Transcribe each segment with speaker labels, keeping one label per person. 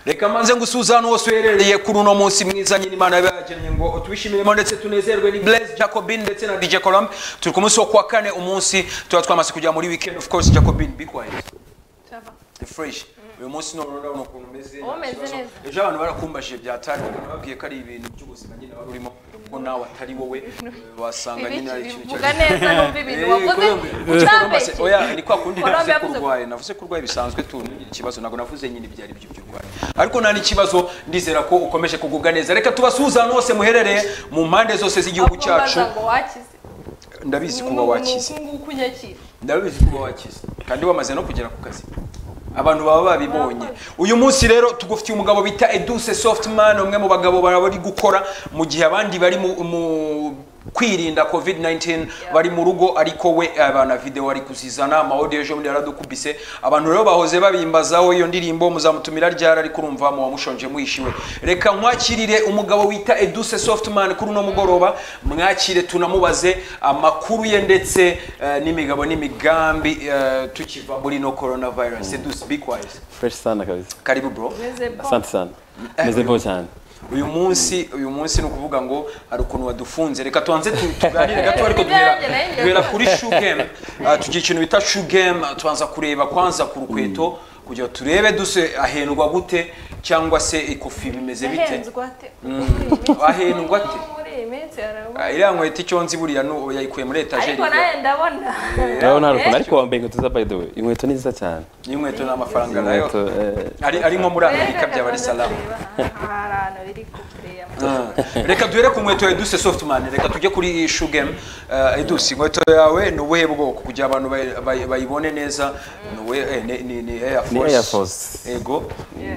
Speaker 1: reka manze gusuhuza hano wose uherereye kuri uno munsi mwiza nyine imana yaba yagennye ngo tubishimire ndetse tunezerwe ni blaise jacobin ndetse na dj colombe turi ku munsi wo kuwa kane umunsi tuba twamaze kujya muri weekend of course jacobin be quiet fresh uyu munsi none urabona ukuntu umeze
Speaker 2: Uba umeze
Speaker 1: nta kibazo.
Speaker 2: neza.
Speaker 1: ejo abantu barakumbajije byatari ubona babwiye ko ari ibintu by'ubuzima nyine wari urimo ko nawe atari wowe wasanga nyine ari ikintu
Speaker 2: bivuga neza numva ibintu wavuze utabeshye
Speaker 1: oya ni kwa kundi
Speaker 2: Colombe
Speaker 1: navuze ko
Speaker 2: yavuze ko-
Speaker 1: urwaye navuze ko urwaye bisanzwe tugira ikibazo ntabwo navuze nyine ibyo ari byo by'urwaye ariko nta n'ikibazo ndizera ko ukomeje kugubwa neza reka tubasuhuze ahantu hose muherereye mu mpande zose z'igihugu cyacu
Speaker 2: Akumbaza ngo wakize
Speaker 1: ndabizi kuba wakize
Speaker 2: Ni uku nguku unyakira
Speaker 1: ndabizi kuba wakize kandi wamaze no kugera ku kazi abantu baba babibonye uyu munsi rero tugufitiye umugabo bita eduse softman umwe mu bagabo baba bari gukora mu gihe abandi bari mu, mu kwirinda covid 19 bari mu rugo ariko we abana video ari kuzizana amawodi ejo bundi yaradukubise abantu rero bahoze babimbazaho iyo ndirimbo muzamutumira ryari ariko urumva mu wamushonje mwishiwe reka nkwakirire umugabo wita eduse softman kuri uno mugoroba mwakire tunamubaze amakuru ye ndetse eh, n'imigabo n'imigambi eh, tukiva muri no coronavirus eduse be quiet
Speaker 3: fresh sana kabisa
Speaker 1: karibu bro
Speaker 2: meze bo
Speaker 3: asante sana meze vo cyane
Speaker 1: uyu munsi uyu munsi ni ukuvuga ngo hari ukuntu wadufunze reka tubanze tu- tuganire gato ariko
Speaker 2: Ibyo
Speaker 1: duhera
Speaker 2: yanjye nayo
Speaker 1: duhera kuri shoe game Ah, tugira ikintu bita shoe game ah, tubanza kureba kwanza ku rukweto kugira turebe duse ahendwa gute cyangwa se ikofi bimeze bite
Speaker 2: ahenzwe ate
Speaker 1: ahendwa ate
Speaker 2: muri iyi minsi harabura
Speaker 1: Ah, iriya nkweto icyo nzi buriya nu- yayikuye muri etajeri
Speaker 2: ariko nawe ndabona
Speaker 3: urabona hari ukuntu ariko wambaye inkweto za by the way inkweto ni nziza cyane
Speaker 1: n'inkweto n'amafaranga nayo
Speaker 3: inkweto eh,
Speaker 1: ari ari nko muri amerika byaba ari salamu
Speaker 2: hari ahantu biri kureya
Speaker 1: reka duhere ku nkweto ya eduse softman reka tujye kuri shoe game Eh, eduse inkweto yawe ni ubuhe bwoko kugira abantu bay- bay- bayibone neza ni ubuhe- eh, ni- ni- ni air
Speaker 3: ni
Speaker 1: force
Speaker 3: air force
Speaker 1: ego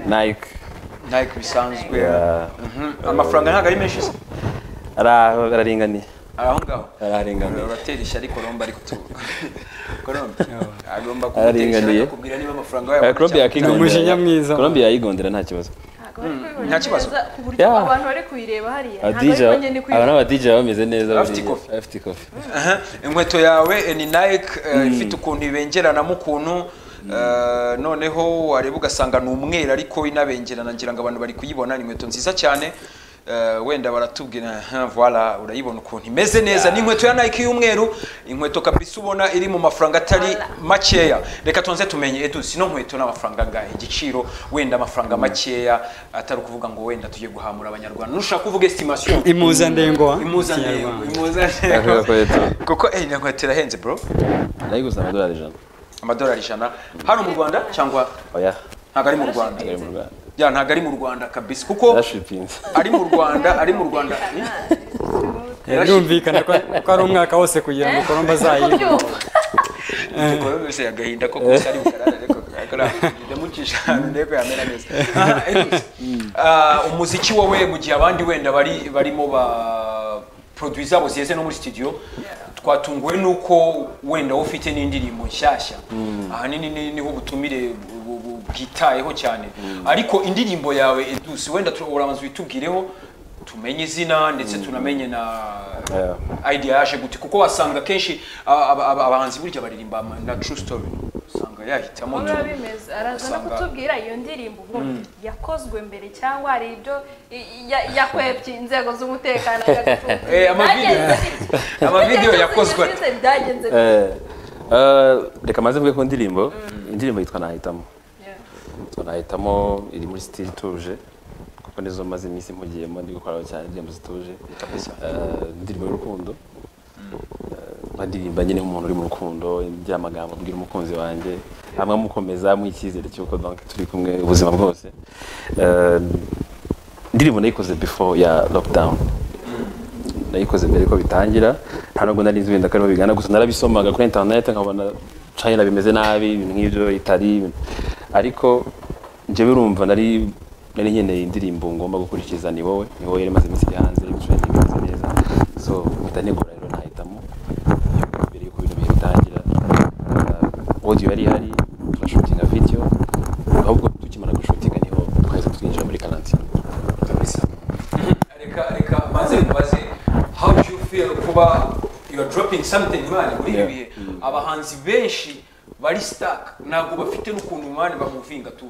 Speaker 3: nike
Speaker 1: nike bisanzwe
Speaker 3: Yeah.
Speaker 1: Mhm. amafaranga ntabwo ari menshi se
Speaker 3: ari aho araringaniye
Speaker 1: ari aho ngaho
Speaker 3: araringaniye
Speaker 1: uratera ishyari kolombe ariko tu kolombe agomba
Speaker 3: Araringaniye.
Speaker 1: kumutesha akakubwira niba amafaranga yawe
Speaker 3: Colombia
Speaker 4: Ni umujinya mwiza.
Speaker 3: Colombia yakigondera nta kibazo
Speaker 1: nta kibazo.
Speaker 2: ku buryo
Speaker 3: Yeah.
Speaker 2: abantu bari kuyireba hariya ntabwo
Speaker 3: adija
Speaker 2: ariko njye ndi
Speaker 3: aba
Speaker 2: kuyireba
Speaker 3: n'aba dj bameze neza
Speaker 1: Afite
Speaker 3: buriya.
Speaker 1: ikofi.
Speaker 3: afite ikofi
Speaker 1: Aha, inkweto yawe eh, ni nike eh, ifite ukuntu ibengeranamo ukuntu eh, noneho wareba ugasanga ni umweru ariko inabengerana ngira ngo abantu bari kuyibona ni inkweto nziza cyane eh, wenda baratubwira "Aha, voila urayibona ukuntu imeze neza ni inkweto ya nike y'umweru inkweto kabisa ubona iri mu mafaranga atari makeya reka tubanze tumenye edusi ino nkweto n'amafaranga angahe igiciro wenda amafaranga makeya atari ukuvuga ngo wenda tujye guhamura abanyarwanda nushaka kuvuga estimation
Speaker 4: impuzandengo wa
Speaker 1: imuzandengo
Speaker 4: Kinyarwanda.
Speaker 3: Avuga
Speaker 1: imuzandengo
Speaker 3: ko yeto
Speaker 1: kuko eh, iyo nkweto irahenze bro
Speaker 3: nayiguze amadolari ijana
Speaker 1: amadolari ijana hano mu rwanda cyangwa
Speaker 3: oya
Speaker 1: ntabwo ari mu rwanda
Speaker 3: ari mu rwanda
Speaker 1: ya ntabwo ari mu rwanda kabisa kuko
Speaker 3: yarashipinze
Speaker 1: ari mu rwanda ari mu rwanda
Speaker 4: birumvikana ko ko ari umwaka wose kugira ngo kolomba azayibe
Speaker 2: kubyumva
Speaker 1: yose agahinda ko gusa ari bukarara ariko ndamucisha ahantu ndebe yamera neza Aha, anyways, ah, umuziki wowe mu gihe abandi wenda bari barimo ba produwi zabo ziheze no muri studio twatunguwe nuko wenda wowe ufite n'indirimbo nshyashya ahanini ni- niho ubutumire bu- bu- bwitayeho cyane ariko indirimbo yawe eduse wenda tu- urabanza uyitubwireho tumenye izina ndetse tunamenye na
Speaker 3: Yeah.
Speaker 1: idea yaje gute kuko wasanga kenshi aba- aba- aba- abahanzi burya baririmba ama- na true story usanga yahitamo
Speaker 2: Ubu
Speaker 1: tu-
Speaker 2: biba bimeze araza no
Speaker 1: usanga-
Speaker 2: kutubwira iyo ndirimbo ubundi yakozwe mbere cyangwa hari ibyo i- ya- yakwebye inzego z'umutekano akagacunga.
Speaker 1: Eh, amavideo-
Speaker 2: Byagenze bite?
Speaker 1: amavideo
Speaker 2: Byagenze
Speaker 1: yakozwe
Speaker 2: bite? byagenze bite?
Speaker 3: Eh, eh, reka maze mvuge ku ndirimbo indirimbo yitwa nahitamo
Speaker 2: Yeah.
Speaker 3: yitwa nahitamo iri muri sitiri ituje kuko nizo maze iminsi impugiyemo ndi gukoraho cyane indirimbo zituje Eh, indirimbo y'urukundo Eh, nkadirimba nyine nk'umuntu uri mu rukundo ngira amagambo abwira umukunzi wanjye hamwe amukomeza amuha icyizere cy'uko donc turi kumwe ubuzima bwose Eh, indirimbo nayikoze before ya lockdown nayikoze mbere ko bitangira nta nubwo nari nzi wenda ko ariho bigana gusa narabisomaga kuri internet nkabona China bimeze nabi ibintu nk'ibyo itari ariko njyewe urumva nari nari nkeneye indirimbo ngomba gukurikiza ni wowe ni wowe yari imaze iminsi iri hanze ibicurane bimeze neza so mpita nigura rero nahitamo mbere yuko ibintu bihe bitangira Ah, audio yari ihari turashutinga video ahubwo tukimara gushutinga niho twahise twinjira muri karantine
Speaker 1: reka reka maze mubaze how do you feel kuba you are dropping something man muri ibi
Speaker 3: Yeah.
Speaker 1: bihe abahanzi benshi bari sitaka ntabwo bafite n'ukuntu umwanya bamuvinga tu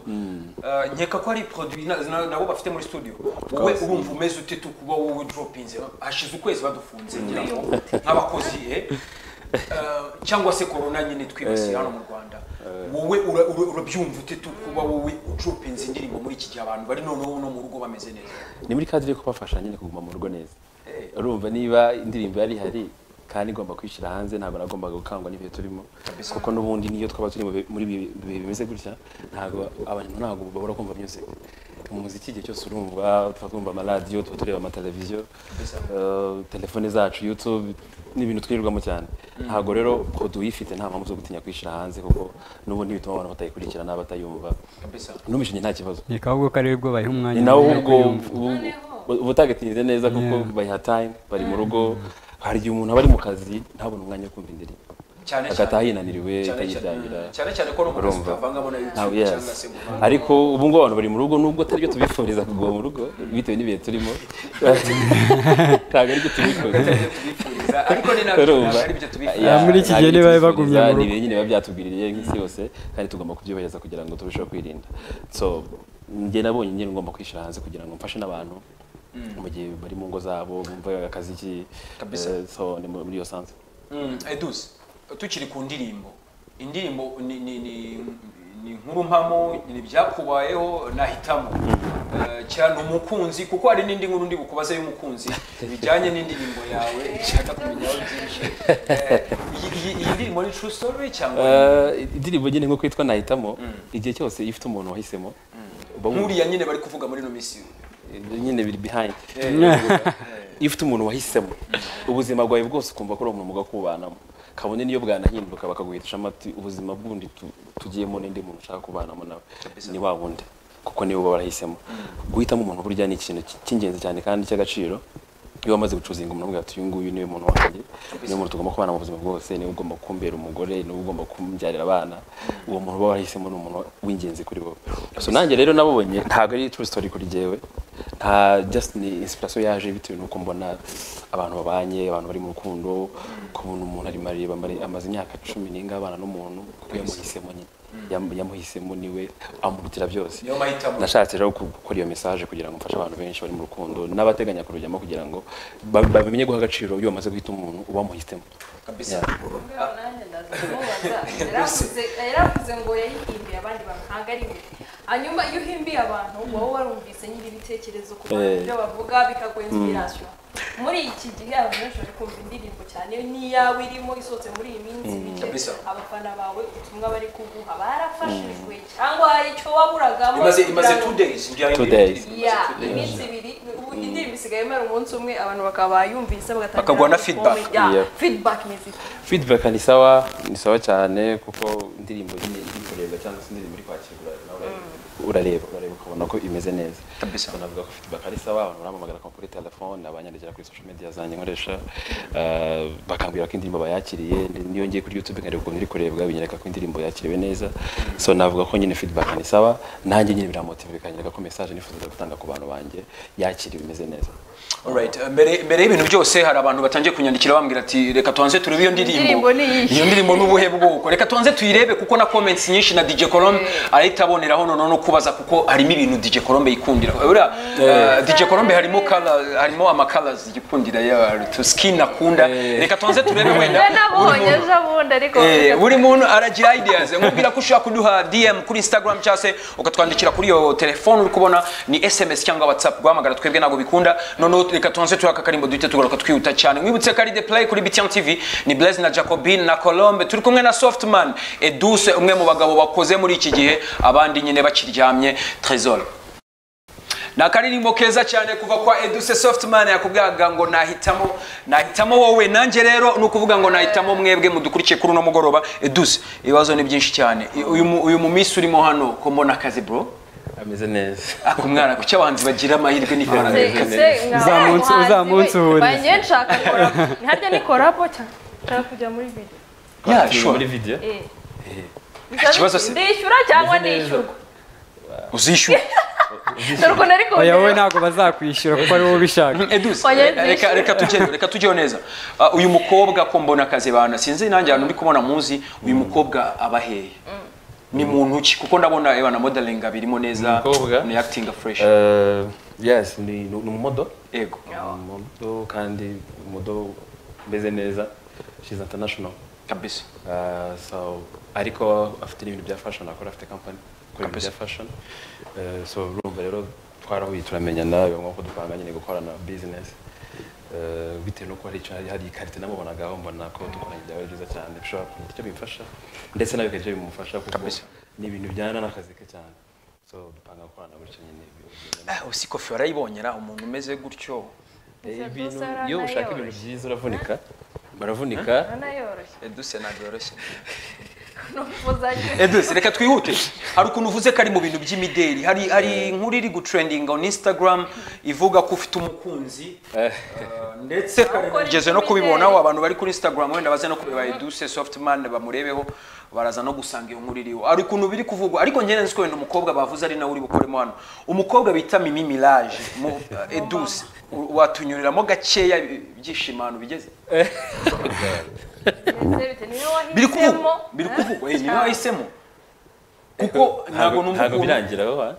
Speaker 1: Ah, nkeka ko ari produit na- na- nabo bafite muri studio wowe urumva umeze ute tu kuba wowe dropinze hashize ukwezi badufunze ngira ngo nk'abakozi eh? Ah, cyangwa se korona nyine twibasiye hano mu rwanda wowe ura- ura- urabyumva ute tu kuba wowe udropinze indirimbo muri iki gihe abantu bari noneho no mu rugo bameze neza
Speaker 3: ni muri kadire ko bafasha nyine kuguma mu rugo neza
Speaker 1: Eh.
Speaker 3: urumva niba indirimbo yari ihari kandi igomba kwishyira hanze ntabwo nagombaga gukangwa n'ibihe turimo
Speaker 1: Kabisa.
Speaker 3: kuko n'ubundi niyo twaba turi mu bi- muri ibi bihe bimeze gutya ntabwo abantu ntabwo babura kumva music mu muziki igihe cyose urumva tuba twumva amaradiyo tuba tureba amateleviziyo
Speaker 1: Kabisa.
Speaker 3: eh, telefone zacu youtube ni ibintu twirirwamo cyane ntabwo rero produit uyifite nta mpamvu zo gutinya kwishyira hanze kuko n'ubundi bituma abantu batayikurikirana batayumva
Speaker 1: kabisa
Speaker 3: numishije nta kibazo
Speaker 4: ni ahubwo ko ari bwo bayiha umwanya
Speaker 3: ni nawe
Speaker 4: wo
Speaker 3: ubwo
Speaker 4: kuyumva.
Speaker 3: ubutagatinze neza kuko
Speaker 4: Yeah.
Speaker 3: bayiha time bari mu rugo hari igihe umuntu aba ari mu kazi ntabone umwanya wo kumva indirimbo
Speaker 1: cyane
Speaker 3: agataha
Speaker 1: cyane
Speaker 3: yinaniriwe
Speaker 1: cyane
Speaker 3: atayiryamira
Speaker 1: cyane- cyane cyane ko no mu kazi
Speaker 3: urumva
Speaker 1: utavangamo na
Speaker 3: Ntabwo-
Speaker 1: youtube
Speaker 3: yes.
Speaker 1: cyangwa se mu bantu.
Speaker 3: ariko ubu ngubu abantu bari mu rugo nubwo atari byo tubifuriza kuguma mu rugo bitewe n'ibihe turimo ntabwo aribyo tubifuza
Speaker 1: tubifuriza ariko ni nabyo
Speaker 3: urumva
Speaker 1: ari byo tubifuriza
Speaker 3: Ya,
Speaker 4: Ah, muri iki
Speaker 3: ntabyo
Speaker 4: gihe niba
Speaker 3: tubifuriza,
Speaker 4: bagumye mu
Speaker 3: ni
Speaker 4: rugo.
Speaker 3: ibintu nyine biba byatubwiriye nk'isi yose kandi tugomba kubyubahiriza kugira ngo turusheho kwirinda so njye nabonye nyine ngomba kwishyira hanze kugira ngo mfashe n'abantu mu gihe bari mu ngo zabo bumva akazi ki
Speaker 1: Kabisa.
Speaker 3: eh, so ni muri iyo sanse
Speaker 1: Mm, Edus, tukiri ku ndirimbo indirimbo ni ni ni ni nkuru mpamo ni ibyakubayeho nahitamo Eh, cyane umukunzi kuko hari n'indi nkuru ndi bukubaza y'umukunzi bijyanye n'indirimbo yawe nshaka kumenyaho byinshi Eh, iyi- iyi iyi ndirimbo ni true story cyangwa
Speaker 3: Eh, indirimbo nyine nk'uko yitwa nahitamo igihe cyose iyo ufite umuntu wahisemo uba wumva-
Speaker 1: nkuriya nyine bari kuvuga muri ino minsi
Speaker 3: nyine biri behind
Speaker 1: Eh,
Speaker 3: iyo ufite umuntu wahisemo ubuzima bwawe bwose ukumva ko ari umuntu mugabo kubanamo kabone niyo bwanahinduka bakaguhitisha amati ubuzima bw'undi tu- tugiyemo n'indi muntu ushaka kubanamo nawe ni wa wundi kuko niwe uba warahisemo guhitamo umuntu burya ni ikintu cy- cy'ingenzi cyane kandi cy'agaciro iyo wamaze gucuzinga umuntu uvuga ati uyu nguyu niwe muntu wanjye niwe muntu tugomba kubana mu buzima bwose niwe ugomba kumbera umugore niwe ugomba kumbyarira abana uwo muntu uba warahisemo ni umuntu w'ingenzi kuri wowe so nanjye rero nabonye ntabwo ari true story kuri jyewe nta just ni inspiration yaje bitewe nuko mbona abantu babanye abantu bari mu rukundo kubona umuntu arimo areba amare- amaze imyaka cumi n'inga abana n'umuntu kuko yamuhisemo nyine Yam- yamuhisemo niwe amurutira byose
Speaker 1: niyo mahitamo
Speaker 3: nashatse rero gu- gukora iyo message kugira ngo mfashe abantu benshi bari mu rukundo n'abateganya kurujyamo kugira ngo ba- bamenye guha agaciro iyo bamaze guhita umuntu ubamuhitemo
Speaker 1: kabisa
Speaker 2: Ubwabo nanjye ndaza kumubaza. Yaravuze yaravuze ngo yahimbiye abandi bantu ntabwo ari we hanyuma iyo uhimbiye abantu wowe warumvise nyiri ibitekerezo ku bantu
Speaker 3: Eh.
Speaker 2: ibyo bavuga bikaguha inspiration muri iki gihe abantu benshi bari kumva indirimbo cyane n'iyawe irimo isohotse muri iyi minsi
Speaker 1: Kabisa.
Speaker 2: mike abafana bawe ubutumwa bari kuguha barafashijwe cyangwa hari icyo waburagamo
Speaker 1: imaze imaze
Speaker 2: kugira ngo-
Speaker 1: 2 days njya
Speaker 3: Two days.
Speaker 2: ya iminsi ibiri ubu indirimbo isigaye imara umunsi umwe abantu bakaba yumvise bagatangira
Speaker 1: Bakaguha na
Speaker 2: gukomera.
Speaker 1: feedback.
Speaker 2: Ya,
Speaker 3: Yeah.
Speaker 2: feedback music
Speaker 3: feedback ni sawa ni sawa cyane kuko indirimbo nyine iri kurebwa cyangwa se indirimbo iri kwakirwa nawe urareba urareba ukabona ko imeze neza
Speaker 1: Kabisa.
Speaker 3: So, navuga ko feedback ari sawa abantu bampamagara kuri telefone abanyandikira kuri social media zanjye nkoresha eh, bakambwira ko indirimbo bayakiriye ndi- niyo ngiye kuri youtube nkareba ukuntu iri kurebwa binyereka ko indirimbo yakiriwe neza so navuga ko nyine feedback ni sawa nanjye nyine biramotive bikanyereka ko message nifuza gutanga ku bantu banjye yakiriwe imeze neza
Speaker 1: Alright, eh, mbere mbere y'ibintu byose hari abantu batangiye kunyandikira bambwira ati reka tubanze turebe iyo ndirimbo
Speaker 2: Indirimbo ni iyi."
Speaker 1: iyo ndirimbo n'ubuhe bwoko reka tubanze tuyirebe kuko na comments nyinshi na DJ Colombe ahita aboneraho noneho no kubaza kuko harimo ibintu DJ Colombe yikundira uriya eh, DJ Colombe harimo color harimo ama colors yikundira ya to skin akunda reka tubanze turebe wenda
Speaker 2: we nabonye
Speaker 1: buri muntu.
Speaker 2: ejo bundi ariko
Speaker 1: Eh, buri muntu aragira ideas nkubwira ko ushobora kuduha dm kuri instagram cyangwa se ukatwandikira kuri iyo telefone uri kubona ni sms cyangwa whatsapp guhamagara twebwe ntabwo bikunda noneho reka tubanze turaka karimbo duhite tugaruka twihuta cyane mwibutse ko ari the play kuri btn tv ni blaise na jacobin na colombe turi kumwe na softman eduse umwe mu bagabo bakoze muri iki gihe abandi nyine bakiryamye tresor ni akaririmbo keza cyane kuva kwa eduse softman yakubwaga ngo nahitamo nahitamo wowe nanjye rero ni ukuvuga ngo nahitamo mwebwe mudukurikiye kuri uno mugoroba eduse ibibazo ni byinshi cyane I- uyu mu- uyu mu minsi urimo hano ko mbona akazi bro
Speaker 3: ameze neza
Speaker 1: ako mwana kuki abahanzi bagira amahirwe n'ikoranabuhanga
Speaker 4: Uzamunsi- uzamunsi uhuriza.
Speaker 2: banjye nshaka korapo harya ni korapo cyane nshaka kujya muri video
Speaker 1: Yeah, sure.
Speaker 3: muri video
Speaker 2: Eh.
Speaker 1: Ikibazo se-
Speaker 2: ndishyura cyangwa ndishyurwa
Speaker 1: uzishyura
Speaker 2: dore ukuntu ariko
Speaker 4: oya wowe ntabwo bazakwishyura kuko ari wowe ubishaka
Speaker 1: eduse
Speaker 2: Oya,
Speaker 1: reka- reka reka
Speaker 2: nishimye.
Speaker 1: tujyeho reka tujyeho neza Ah, uyu mukobwa ko mbona akazi bana sinzi nanjye ahantu ndi kubona muzi uyu mukobwa aba hehe ni muntu ki kuko ndabona eba na modeling abirimo neza
Speaker 3: Umukobwa?
Speaker 1: ni acting fresh
Speaker 3: Eh, yes ni ni umumodo
Speaker 1: ego
Speaker 3: umumodo kandi umumodo umeze neza she's international
Speaker 1: kabisa
Speaker 3: Uh, so ariko afite n'ibintu bya fashion akora afite company akora ibintu
Speaker 1: Kabisa.
Speaker 3: bya fashion Uh, so urumva rero twarahuye turamenyana biba ngombwa ko dupanga nyine gukorana business Uh, bitewe n'uko hari icyo- hari ikarite namubonagaho mbona ko dukoranye byaba ari byiza cyane bishobora kugira icyo bimfasha ndetse nawe bikagira icyo bimufasha kuko
Speaker 1: Kabisa.
Speaker 3: ni ibintu bijyana n'akazi ke cyane so dupanga gukorana gutyo nyine
Speaker 1: Ah, usi kofi warayibonyera umuntu umeze gutyo
Speaker 2: Gusa
Speaker 3: ibintu
Speaker 2: Dulce
Speaker 3: iyo ushaka ibintu
Speaker 2: aranayoroshye.
Speaker 3: byiza uravunika baravunika
Speaker 2: anayoroshye
Speaker 1: eduse ntabwo yoroshye
Speaker 2: n'umuzajya
Speaker 1: eduse reka twihute hari ukuntu uvuze ko ari mu bintu by'imideli hari hari inkuru iri gutrendinga on instagram ivuga ko ufite umukunzi
Speaker 3: Eh.
Speaker 1: Ah, ndetse kare
Speaker 2: Ukora
Speaker 1: ugeze no
Speaker 2: iby'imideli.
Speaker 1: kubibonaho abantu bari kuri instagram wenda baze no kureba eduse softman bamurebeho baraza no gusanga iyo nkuru iriho hari ukuntu biri kuvugwa ariko njye nzi ko wenda umukobwa bavuze ari nawe uri bukoremo hano umukobwa bita mimi mirage mu eduse watunyuriramo gakeya ibyishimo ahantu bigeze
Speaker 2: ndetse niyo
Speaker 1: biri kuvugwa
Speaker 2: wahisemo
Speaker 1: biri kuvugwa
Speaker 2: Ah,
Speaker 1: eh, ni
Speaker 2: cyane.
Speaker 1: wahisemo kuko ntabwo numva
Speaker 3: ntabwo
Speaker 1: ukuntu-
Speaker 3: birangiraho ha?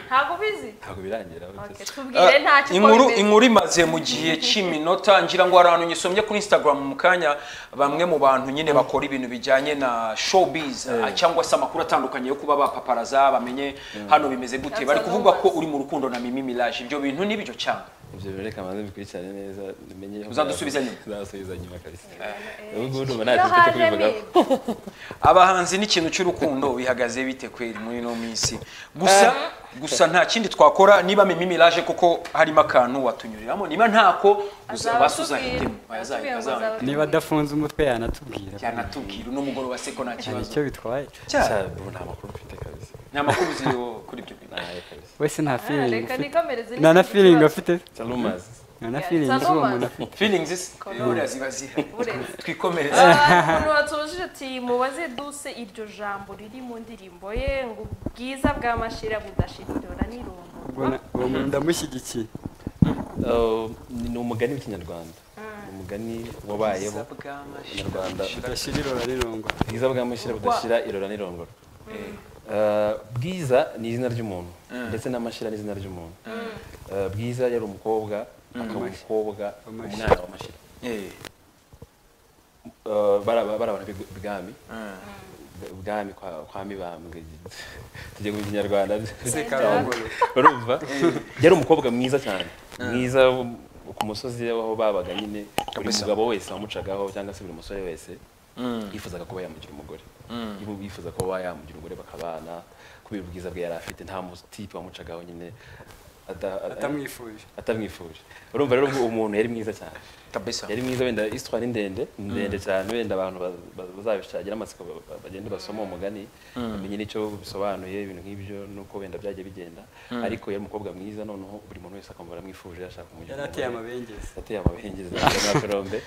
Speaker 2: ntabwo ubizi
Speaker 3: ntabwo birangiraho
Speaker 2: Okay,
Speaker 3: bitose.
Speaker 2: tubwire ntacyo
Speaker 1: Ah,
Speaker 2: uko
Speaker 1: inkuru
Speaker 2: bimeze.
Speaker 1: inkuru imaze mu gihe cy'iminota ngira ngo hari ahantu nyisomye kuri instagram mu kanya bamwe mu bantu nyine bakora ibintu bijyanye na showbiz ah, cyangwa se amakuru atandukanye yo kuba bapaparaza bamenye hano bimeze gute
Speaker 2: That's
Speaker 1: bari
Speaker 2: a
Speaker 1: kuvuga
Speaker 2: nuance.
Speaker 1: ko uri mu rukundo na mimi mirage ibyo bintu ni byo cyangwa
Speaker 3: ibyo rero reka manze bikurikirane neza umenye
Speaker 1: Uzadusubiza nyuma.
Speaker 3: uzadusubiza nyuma kabisa
Speaker 2: Eh,
Speaker 3: ubu ngubu ndumva nta
Speaker 2: iyo
Speaker 3: kintu cyo
Speaker 2: hajemo
Speaker 3: kubivugaho
Speaker 2: ibi.
Speaker 1: abahanzi n'ikintu cy'urukundo bihagaze bite kweri muri ino minsi gusa gusa nta kindi twakora niba mimi mirage kuko harimo akantu watunyuriramo niba ntako
Speaker 2: Azaba
Speaker 1: basuza
Speaker 2: atubwira.
Speaker 1: hitemo azahita
Speaker 2: Atubwira ngo
Speaker 1: azahita
Speaker 2: azaba-
Speaker 4: niba adafunze umutwe yanatubwira
Speaker 1: yanatubwira uno mugoroba se ko nta
Speaker 4: hari
Speaker 1: kibazo
Speaker 4: icyo bitwaye
Speaker 1: cyane
Speaker 3: Cya- ubu nta makuru mfite kabisa
Speaker 1: ni amakuru uzi yo kuri ibyo bintu
Speaker 3: ntayo kabisa
Speaker 4: wese nta
Speaker 2: Ah,
Speaker 4: feeling
Speaker 2: reka
Speaker 4: ufite.
Speaker 2: nikomereze
Speaker 4: nta na
Speaker 2: n'ikindi
Speaker 4: feeling
Speaker 2: kibazo.
Speaker 4: afite
Speaker 3: cya rumors
Speaker 4: nta na
Speaker 2: Yeah,
Speaker 4: feeling
Speaker 2: it's a
Speaker 4: z'uwo
Speaker 2: romance.
Speaker 4: muntu afite
Speaker 1: feelings is
Speaker 2: Kono.
Speaker 1: buriya ziba zihari
Speaker 2: Burezi.
Speaker 1: twikomereze
Speaker 2: umuntu watubujije ati mubaze duse iryo jambo riri mu ndirimbo ye ngo ubwiza bw'amashira budashindura n'irungu
Speaker 4: Ubwo na- uwo muntu ndamushyigikiye
Speaker 3: Oh, ni ni umugani w'ikinyarwanda ni umugani wabayeho Inyarwanda.
Speaker 4: udashyira irora rirongwa
Speaker 3: bwiza bwamushyira budashyira irora n'irongoro Eh, bwiza ni izina ry'umuntu ndetse n'amashyira ni izina ry'umuntu Eh, bwiza yari umukobwa akaba umukobwa
Speaker 4: Amashira.
Speaker 3: umwana wa mashyira Eh, baraba- barabona b'i- bwami ubwami kwa kwa mibambwe tujye mu kinyarwanda barumva yari umukobwa mwiza cyane mwiza wo- ku musozi aho babaga nyine buri
Speaker 1: Kabisa.
Speaker 3: mugabo wese wamucagaho cyangwa se buri musore wese yifuzaga kuba yamugira umugore Yibu- yifuza kuba yamugira umugore bakabana kubera ubwiza bwe yari afite nta mutipe wamucagaho nyine ata- ata-
Speaker 4: atamwifuje
Speaker 3: atamwifuje urumva rero uwo muntu yari mwiza cyane
Speaker 1: kabisa
Speaker 3: yari mwiza wenda isitwa ni ndende ni ndende cyane wenda abantu ba- ba- bazabishagira amatsiko ba- ba- bagende basoma uwo mugani bamenye n'icyo bisobanuye ibintu nk'ibyo nuko wenda byagiye bigenda ariko yari umukobwa mwiza noneho buri muntu wese akumva aramwifuje yashaka kumugira
Speaker 4: yari ateye
Speaker 3: umugore.
Speaker 4: amabengeza
Speaker 3: ateye amabengeza n'akarombe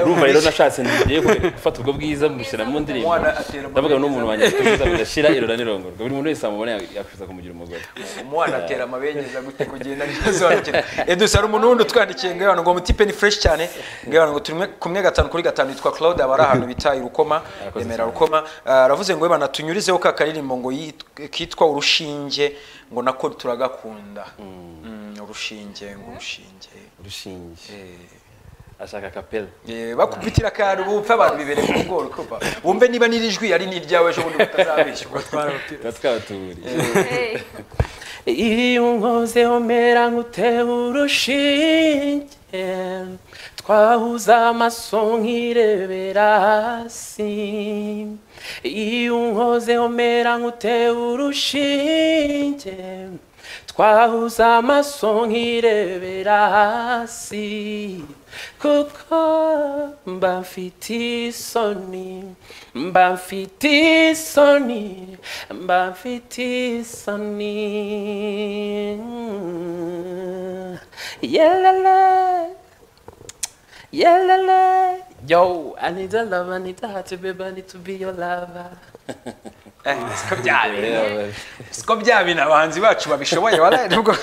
Speaker 3: urumva rero nashatse ngiye gufata ubwo bwiza mbushyira mu ndirimbo
Speaker 1: Umwana atera amabengeza.
Speaker 3: ndavuga n'umuntu wanjye kuza bidashira irora n'irongorwa buri muntu wese amubona yakwifuza kumugira umugore
Speaker 1: umwana atera amabengeza gute kugenda ntibisobanukirwe eduse hari umuntu wundi utwandikiye ngo ngo mutipe ni fresh cyane ngo ngo turi kumwe gatanu kuri gatanu yitwa claude aba ari ahantu bita irukoma
Speaker 3: Yakoze
Speaker 1: remera
Speaker 3: cyane.
Speaker 1: rukoma Ah, aravuze ngo webana tunyurizeho ka karirimbo ngo yit- kitwa urushinge ngo nako turagakunda Mm, urushinge ngo urushinge
Speaker 3: urushinge
Speaker 1: Eh.
Speaker 3: ashaka kapela
Speaker 1: Eh, bakubitira akantu bumve abantu bibereye mu bworo kuva wumve niba n'irijwi ari n'iryawe ejo bundi batazabishyurwa
Speaker 3: tuba twatuburiye
Speaker 2: Hey,
Speaker 3: iyo unkozeho mera nk'utewe urushinge twahuza amaso nkirebera hasi iyo unkozeho mera nk'utewe urushinge twahuza amaso nkirebera hasi kuko mba mfite isoni mba mfite isoni mba mfite isoni yelele Yeah, la, la. Yo, I need a lover, I need a heart to be, I need to be your lover.
Speaker 1: Eh, siko byabina siko byabina abahanzi bacu babishoboye wala nubwo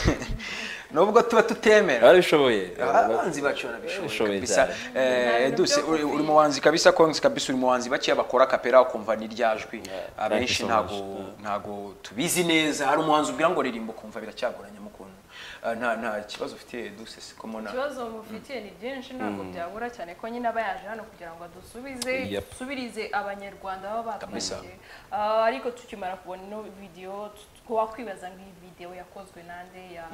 Speaker 1: nubwo tuba tutemera
Speaker 3: barabishoboye
Speaker 1: abahanzi bacu barabishoboye
Speaker 3: Barabishoboye
Speaker 1: kabisa Eh, eduse uri uri muhanzi kabisa konsi kabisa uri muhanzi bakeya bakora kapera ukumva ni rya jwi abenshi
Speaker 3: so
Speaker 1: ntago
Speaker 3: much. Yeah.
Speaker 1: ntago tubizi neza hari umuhanzi ubwira ngo ririmba ukumva biracyagoranye mukuntu Eh, nta nta kibazo ufitiye eduse siko mbona
Speaker 2: ikibazo mufitiye ni byinshi ntabwo byabura cyane ko nyine aba yaje hano kugira ngo dusubize
Speaker 3: Yep.
Speaker 2: dusubirize abanyarwanda baba
Speaker 1: Kabisa.
Speaker 2: batwandikiye Ah, ariko tukimara kubona ino videwo wakwibaza nk'iyi videwo yakozwe nande ya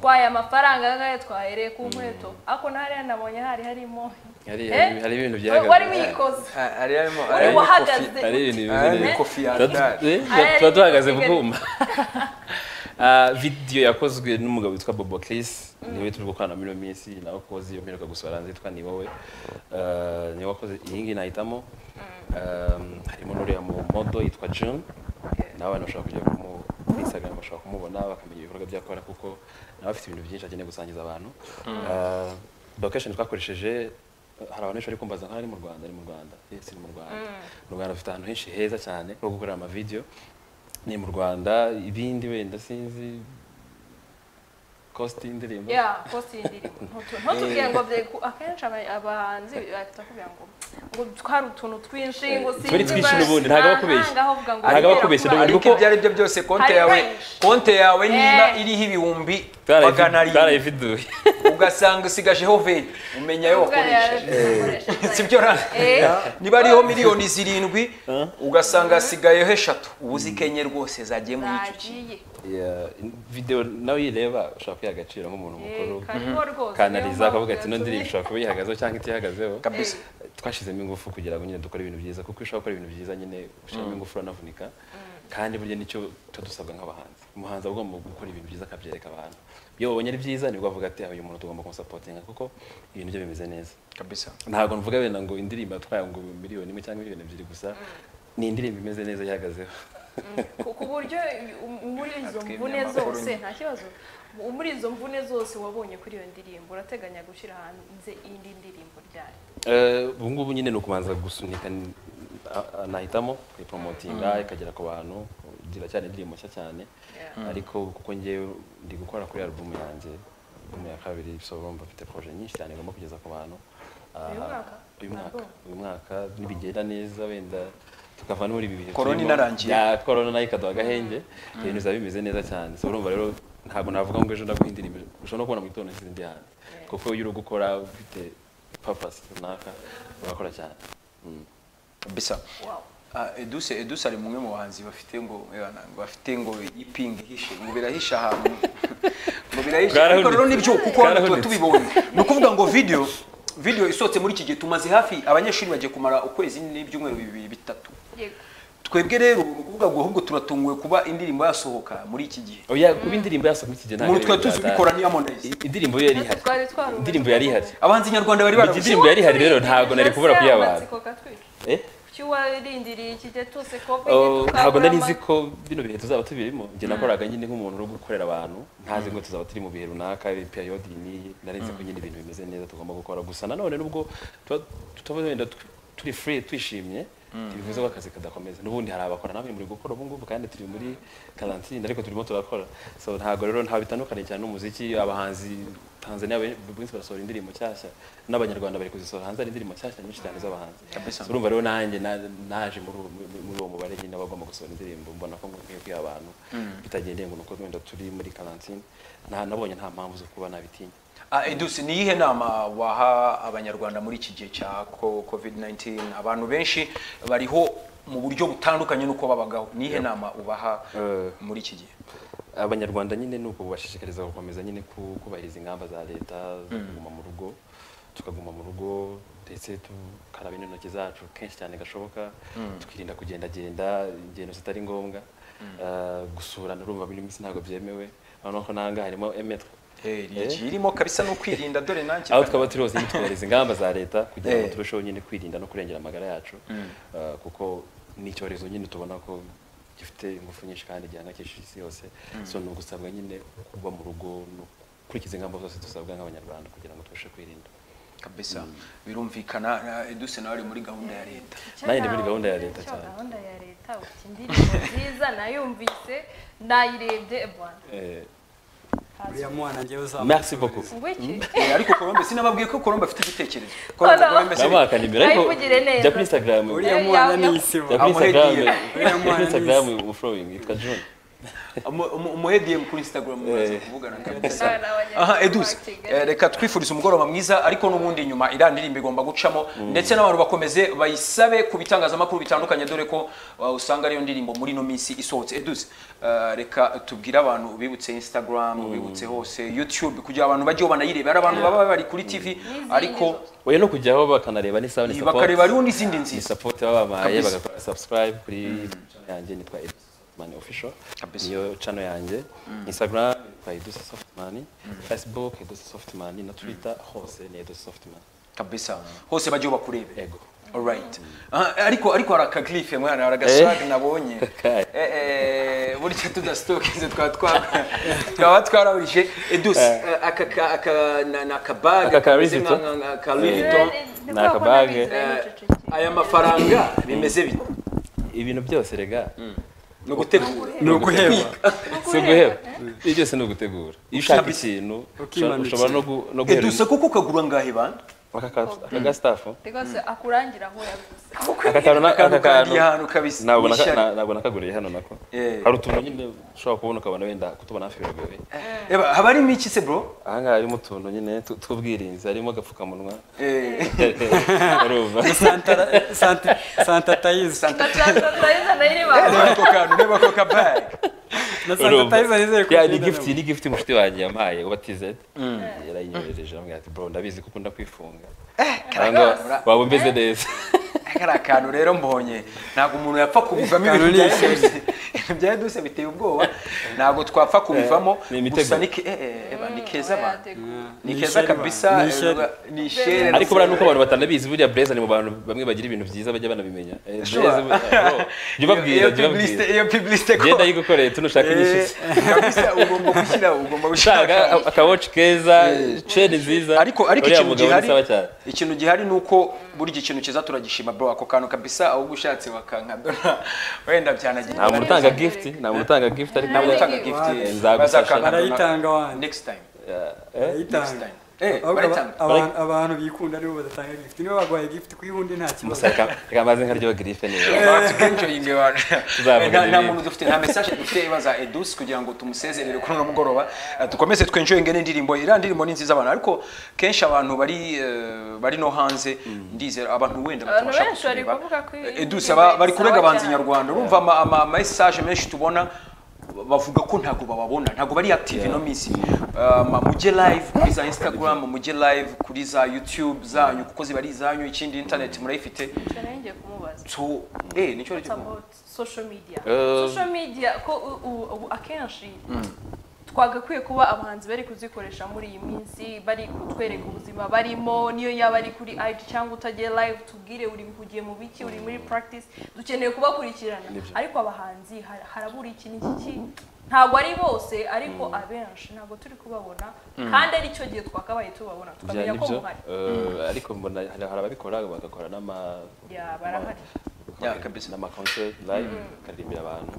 Speaker 2: twaye amafaranga angahe twahereye ku nkweto ariko ntariya nabonye hari harimo
Speaker 3: hari
Speaker 2: Eh?
Speaker 3: hari ibintu
Speaker 2: wari
Speaker 3: byahagaze
Speaker 2: wari wiyikoze
Speaker 1: Ah, ari harimo
Speaker 2: Wari
Speaker 1: ari
Speaker 2: wahagaze.
Speaker 3: hari ibintu
Speaker 1: ari
Speaker 3: bimeze
Speaker 1: ni
Speaker 3: neza
Speaker 1: kofi ya
Speaker 3: Tuba-
Speaker 1: Adele.
Speaker 3: eh,
Speaker 2: Aya
Speaker 3: tuba
Speaker 2: yari
Speaker 3: duhagaze
Speaker 2: Kigali.
Speaker 3: bwuma Ah, video yakozwe n'umugabo witwa Bobo Chris niwe turi gukorana muri iyo minsi nawe ukoze iyo mperuka gusohora hanze yitwa ni wowe Ah, niwe wakoze iyi ngiyi nahitamo Um, harimo n'uriya mu modo yitwa June nawe abantu bashobora kujya kumu kuri Instagram bashobora kumubona bakamenya ibikorwa byakora kuko nawe afite ibintu byinshi akeneye gusangiza abantu Ah, location twakoresheje hari abantu benshi bari kumbaza nk'aho ari mu Rwanda ari mu Rwanda Eh, si mu Rwanda mu Rwanda dufite ahantu henshi heza cyane ho gukorera amavideo ni mu Rwanda ibindi wenda sinzi cost y'indirimbo
Speaker 2: ya kosi y'indirimbo Ntu- ntutubwire ngo bye- ku- akenshi aba- abahanzi bahita kuvuga ngo ngo twari utuntu twinshi ngo sinzi
Speaker 3: Twari twinshi
Speaker 2: ba-
Speaker 3: n'ubundi, ntabwo abakubeshya.
Speaker 2: ntago avuga ngo
Speaker 3: Ntabwo abakubeshya
Speaker 2: kubera
Speaker 3: n'ubundi.
Speaker 1: ariko
Speaker 3: kuko-
Speaker 1: ibyo ari byo byose konte
Speaker 2: Hari
Speaker 1: yawe
Speaker 2: benshi.
Speaker 1: konte yawe niba
Speaker 2: Eh.
Speaker 1: iriho ibihumbi magana arindwi
Speaker 3: twarayividuye
Speaker 1: ugasanga usigajeho veni umenya ayo
Speaker 2: kuvuga
Speaker 1: wakoresheje
Speaker 2: yakoresheje.
Speaker 1: si byo ra
Speaker 2: Eh.
Speaker 1: niba ariho miliyoni zirindwi ugasanga hasigayeho eshatu uba uzi ko enye rwose zagiye muri icyo kintu
Speaker 2: zagiye
Speaker 3: Yeah, video nawe uyireba ushobaka kwiha agaciro nk'umuntu mukuru
Speaker 2: Eh, kariho rwose
Speaker 3: kanariza
Speaker 2: niyo
Speaker 3: akavuga ati
Speaker 2: mpamvu
Speaker 3: ino ndirimbo ushobora kuba yihagazeho cyangwa itihagazeho
Speaker 1: kabisa
Speaker 3: twashyizemo ingufu kugira ngo nyine dukore ibintu byiza kuko iyo ushobora gukora ibintu byiza nyine ushyiramo ingufu uranavunika kandi burya nicyo tuba dusabwa nk'abahanzi umuhanzi aba agomba gukora ibintu byiza akabyereka abantu iyo babonye ari byiza nibwo avuga ati "Ah, uyu muntu tugomba kumusapotinga kuko ibintu bye bimeze neza
Speaker 1: kabisa
Speaker 3: ntabwo mvuga wenda ngo indirimbo yatwaye ngo miliyoni imwe cyangwa miliyoni ebyiri gusa ni indirimbo imeze neza ihagazeho
Speaker 2: ku ku buryo um- muri izo mvune zose nta kibazo mu- muri izo mvune zose wabonye kuri iyo ndirimbo urateganya gushyira hanze indi ndirimbo ryayo
Speaker 3: Eh, ubu ngubu nyine ni ukubanza gusunika ni- a- a- nahitamo kuyiporomotinga ikagera ku bantu ziracyari indirimbo nshya cyane
Speaker 2: Yeah.
Speaker 3: ariko kuko njyewe ndi gukora kuri alubumu yanjye alubumu ya kabiri so urumva mfite proje nyinshi cyane ngomba kugeza ku bantu Ah,
Speaker 2: Uyu mwaka?
Speaker 3: uyu mwaka
Speaker 2: Album?
Speaker 3: uyu mwaka nibigenda neza wenda tukava no muri ibi bihe
Speaker 1: Corona
Speaker 3: turimo.
Speaker 1: inarangiye.
Speaker 3: Ya, korona nayo ikaduha agahenge ibintu bizaba bimeze neza cyane so urumva rero ntabwo navuga ngo ejo ndaguha indirimbo ushobora no kubona mu gitondo n'izindi hanze kuko iyo uri gukora ufite papasi runaka urakora cyane Mm.
Speaker 1: kabisa
Speaker 2: wow
Speaker 1: Ah, eduse eduse ari mumwe mu bahanzi bafite ngo eh, ngo bafite ngo ipingi ihishe ngo birahishe ahantu ngo birahishe
Speaker 3: Bwarahunitse.
Speaker 1: ariko rero nibyo kuko hano tuba
Speaker 3: Bwarahunitse.
Speaker 1: tubibonye ni ukuvuga ngo video video isohotse muri iki gihe tumaze hafi abanyeshuri bagiye kumara ukwezi n'ibyumweru bibiri bitatu
Speaker 2: yego
Speaker 1: twebwe rero ni ukuvuga ngo ahubwo turatunguwe kuba indirimbo yasohoka muri iki gihe
Speaker 3: oya kuba indirimbo yasohoka iki gihe ntabwo
Speaker 1: muri twe
Speaker 3: ari
Speaker 1: tuzi
Speaker 3: ibintu
Speaker 1: ubikora
Speaker 3: bya
Speaker 1: ni Harmonize
Speaker 3: data. indirimbo yo yari ihari
Speaker 2: twari twarubatse
Speaker 3: indirimbo yari ihari
Speaker 1: abahanzi nyarwanda bari
Speaker 3: Mu gihe
Speaker 1: barabuze
Speaker 3: indirimbo yari ihari rero ntabwo nari kubura kuyabana Eh?
Speaker 2: kuki warindiriye ikijya cyose kopi
Speaker 3: Oh, ntabwo nari nzi ko bino bihe tuzaba tubirimo njye nakoraga nyine nk'umuntu uri gukorera abantu ntazi ngo tuzaba turi mu bihe runaka periode iyi n'iyi nari nzi ko nyine ibintu bimeze neza tugomba gukora gusa nanone nubwo tuba tutaba wenda tu- turi free twishimye ntibivuze ko akazi kadakomeza n'ubundi hari abakora namwe muri gukora ubu ngubu kandi turi muri karantine ariko turimo turakora so ntabwo rero ntaho bitandukanye cyane n'umuziki abahanzi Tanzania be- buri munsi barasohora indirimbo nshyashya n'abanyarwanda bari kuzisohora hanze hari indirimbo nshyashya nyinshi cyane z'abahanzi
Speaker 1: Kabisa.
Speaker 3: So, urumva rero nanjye na- naje muri uwo- muri- muri uwo mubare nyine abagomba gusohora indirimbo mbona ko nkwiye kwiha abantu bitagendeye ngo nuko wenda turi muri karantine nta nabonye nta mpamvu zo kuba nabitinya
Speaker 1: Ah, Edus, ni iyihe nama waha abanyarwanda muri iki gihe cya co- covid-19 abantu benshi bariho mu buryo butandukanye n'uko babagaho ni iyihe nama ubaha
Speaker 3: Eh.
Speaker 1: muri iki gihe
Speaker 3: abanyarwanda nyine ni uko bubashishikariza gukomeza nyine ku- kubahiriza ingamba za leta zo kuguma mu rugo tukaguma mu rugo ndetse tukaraba n'intoki zacu kenshi cyane gashoboka tukirinda kugendagenda ingendo zitari ngombwa Eh, gusurana urumva buri minsi ntabwo byemewe noneho ko n'ahangaha harimo emetwe
Speaker 1: Eh, ni iki? irimo kabisa no kwirinda dore nanjye
Speaker 3: aho twaba turi hose nyine twubahiriza ingamba za leta kugira ngo
Speaker 1: Eh.
Speaker 3: turusheho nyine kwirinda no kurengera amagara yacu Uh, kuko ni icyorezo nyine tubona ko gifite ingufu nyinshi kandi gihangayikishije isi yose so ni ugusabwa nyine kuba mu rugo no gukurikiza ingamba zose dusabwa nk'abanyarwanda kugira ngo tubashe kwirinda
Speaker 1: kabisa birumvikana na- eduse nawe ari muri gahunda ya leta
Speaker 3: Nanjye ndi muri gahunda ya leta
Speaker 2: cyane
Speaker 3: cyane.
Speaker 2: gahunda ya leta ufite indirimbo nziza nayumvise nayirebye bwana
Speaker 3: Eh,
Speaker 4: uriya mwana njyewe uzamuha
Speaker 3: merci beaucoup
Speaker 2: ngwiki
Speaker 1: Eh, ariko Colombe sinababwiye ko Colombe afite igitekerezo Colombe
Speaker 2: Oh, no.
Speaker 1: Colombe se
Speaker 3: nabaha akanimero ariko
Speaker 2: Nayivugire neza.
Speaker 3: jya kuri instagram
Speaker 4: uriya
Speaker 2: Eh,
Speaker 4: mwana
Speaker 2: ya-
Speaker 4: ni
Speaker 3: jya
Speaker 4: isibo
Speaker 3: kuri instagram
Speaker 1: Amuhediye.
Speaker 3: jya kuri
Speaker 4: Amuhediye.
Speaker 3: instagram following yitwa john
Speaker 1: umuhediye kuri Instagram mumaze
Speaker 3: Eh.
Speaker 1: kuvugana
Speaker 2: Nawe
Speaker 1: kabisa
Speaker 2: nawe nyine
Speaker 1: aha eduse
Speaker 2: kwa Kigali.
Speaker 1: eh, reka twifurize umugoroba mwiza ariko n'ubundi nyuma iriya ndirimbo igomba gucamo ndetse n'abantu bakomeze bayisabe ku bitangazamakuru bitandukanye dore ko uh, usanga ariyo ndirimbo muri ino minsi isohotse eduse eh, reka tubwire abantu bibutse instagram bibutse hose youtube kugira abantu bajyeho banayireba hari abantu baba bari kuri tv
Speaker 2: N'izindi
Speaker 1: ariko
Speaker 2: zose.
Speaker 3: oya no kujyaho bakanareba n'isaha ni support
Speaker 1: bakareba hariho n'izindi
Speaker 3: ni
Speaker 1: nziza
Speaker 3: support baba babahaye
Speaker 1: Kabisa.
Speaker 3: bagakora subscribe kuri channel yanjye nitwa Edus Softman official
Speaker 1: Kabisa.
Speaker 3: niyo channel yanjye instagram nitwa Edus Softman facebook Edus Softman na twitter hose ni Edus Softman
Speaker 1: kabisa hose bajyeho bakurebe
Speaker 3: ego
Speaker 1: Alright. Aha, ariko ariko hari akagrife mwana hari agaswag nabonye
Speaker 3: Kaya.
Speaker 1: Eh, eh, burya tudasitokinze twaba twa- twaba twarabije eduse eh, aka ka- aka na- ni akabaga
Speaker 3: Aka ka
Speaker 1: kameze
Speaker 3: Louis
Speaker 1: nka- nka- ka
Speaker 2: Eh,
Speaker 1: Louis
Speaker 2: ni
Speaker 1: Vuitton.
Speaker 2: kwa
Speaker 3: Ni akabage.
Speaker 2: Kona
Speaker 1: Eh,
Speaker 2: bize, uceceke.
Speaker 1: aya mafaranga bimeze bite
Speaker 3: ibintu byose rega
Speaker 1: ni ugutegura
Speaker 4: ni uguheba
Speaker 3: si uguheba ibyo byose ni ugutegura iyo ushaka ikintu ushobora-
Speaker 4: Ukimanukira.
Speaker 3: ushobora no gu- no guhera
Speaker 1: eduse kuko ukagura ngahe bana
Speaker 3: akagastafu
Speaker 2: rwose akarangira aho yabuze
Speaker 3: aka kantu na- aka
Speaker 1: akantu kandi
Speaker 3: kantu
Speaker 1: ahantu kabisa
Speaker 3: ntabwo
Speaker 1: ni
Speaker 3: naka-
Speaker 1: ishyari.
Speaker 3: na- ntabwo nakaguriye hano nako
Speaker 1: Eh.
Speaker 3: hari utuntu nyine ushobora kubona ukabona wenda kutubona hafi biragoye
Speaker 1: Eba, haba harimo iki se bro
Speaker 3: aha ngaha harimo utuntu nyine tu- tw'ubwirinzi harimo agapfukamunwa
Speaker 1: Eh,
Speaker 3: urumva
Speaker 4: Santa- Santa- santa tayiza
Speaker 2: ndacyasaza nayireba
Speaker 1: reba ako kantu reba ako kabage
Speaker 4: na santa
Speaker 3: urumva
Speaker 4: tayiza nizere ko
Speaker 3: Ya, ni
Speaker 4: ugenda
Speaker 3: gift
Speaker 4: nawe.
Speaker 3: ni gift mushiti wanjye yampaye wa tz yarayinyohereje amubwira ati bro ndabizi ko ukunda kwifunga cyangwa waba umeze neza
Speaker 1: kari akantu rero mbonye ntabwo umuntu yapfa kubivamo ibintu
Speaker 4: Akantu
Speaker 1: bya
Speaker 4: ni ishuri.
Speaker 1: eduse ibintu bya eduse biteye ubwoba ntabwo twapfa kubivamo
Speaker 3: ni imitego.
Speaker 1: gusa ni ke- eh, eh, eba, ni keza abantu
Speaker 4: Yeah.
Speaker 1: ni
Speaker 4: Ni
Speaker 1: keza
Speaker 4: ishyari ba-
Speaker 1: kabisa
Speaker 4: ni ishyari.
Speaker 1: eh, ni ishere
Speaker 3: ariko buriya nuko abantu batanabizi buriya blazer ni mu bantu bamwe bagira ibintu byiza bajya banabimenya Eh,
Speaker 1: Sure.
Speaker 3: Blazer, bro, jya ubabwira
Speaker 1: iyo
Speaker 3: jya ubabwira
Speaker 1: publicite iyo publicite ko
Speaker 3: genda yigukoreye tu nushaka
Speaker 1: Eh,
Speaker 3: inyishyu
Speaker 1: kabisa ugomba gushyira ugomba gushyira
Speaker 3: ushaka
Speaker 1: akantu.
Speaker 3: akawoci keza ceni nziza
Speaker 1: ariko ariko
Speaker 3: uriya
Speaker 1: ikintu
Speaker 3: mugabo
Speaker 1: gihari
Speaker 3: ni sawa cyane
Speaker 1: ikintu gihari nuko buri gihe ikintu kiza turagishima bro ako kantu kabisa ahubwo ushatse wakankadona wenda byanagira
Speaker 3: nta muntu utanga gift nta muntu utanga gift ariko
Speaker 1: ntabwo utanga
Speaker 2: Wow.
Speaker 1: gift
Speaker 3: Nzagufasha.
Speaker 1: bazakangana
Speaker 4: Barayitanga wandi.
Speaker 1: next time
Speaker 3: Eh,
Speaker 1: next
Speaker 4: Ayitanga.
Speaker 1: time eh
Speaker 4: Ahubwo aba-
Speaker 1: barayitanga
Speaker 4: abantu- abantu bikunda nibo badatanga gift nibo bagwaye gift kuri undi nta kibazo
Speaker 3: musa reka- reka amaze nkaryoha girife neza
Speaker 1: tukenjoyinge abantu
Speaker 3: Tuzavuga
Speaker 1: Nta- nta
Speaker 3: ibindi.
Speaker 1: muntu dufite nta message dufite ibaza edus kugira ngo tumusezerere kuri uno mugoroba Eh, dukomeze twenjoyinge n'indirimbo iriya ndirimbo ni nziza abantu ariko kenshi abantu bari eh, bari no hanze ndizera abantu wenda
Speaker 2: Abantu
Speaker 1: batabasha
Speaker 2: benshi bari
Speaker 1: kutureba.
Speaker 2: kuvuga ko iyi
Speaker 1: edus
Speaker 2: ndirimbo
Speaker 1: aba- bari
Speaker 2: isaba
Speaker 1: kurega abahanzi
Speaker 2: cyane.
Speaker 1: nyarwanda urumva ama ama- message menshi tubona bavuga ko ntabwo bababona ntabwo bari active ino minsi Um, mujye live kuri za instagram mujye live kuri za youtube zanyu kuko ziba ari izanyu ikindi internet murayifite
Speaker 2: Icyo nari ngiye kumubaza
Speaker 1: so eh nicyo
Speaker 2: It's
Speaker 1: nicyo
Speaker 2: about social media
Speaker 3: Eh.
Speaker 2: social media ko u- u- ubu akenshi twagakwiye kuba abahanzi bari kuzikoresha muri iyi minsi bari kutwereka ubuzima barimo niyo yaba ari kuri IG cyangwa utagiye live tubwire uri ugiye mu biki uri muri practice dukeneye kubakurikirana
Speaker 3: Nibyo.
Speaker 2: ariko abahanzi har- harabura iki n'iki ki ntabwo ari bose ariko abenshi ntabwo turi kubabona kandi ari cyo gihe twakabaye tubabona tukamenya ko
Speaker 3: nibyo
Speaker 2: muhari
Speaker 3: Eh, ariko mbona hari hari ababikora bagakora n'ama
Speaker 2: Ya, barahari.
Speaker 1: Ya, kabisa.
Speaker 3: n'amaconcert live akaririmbira abantu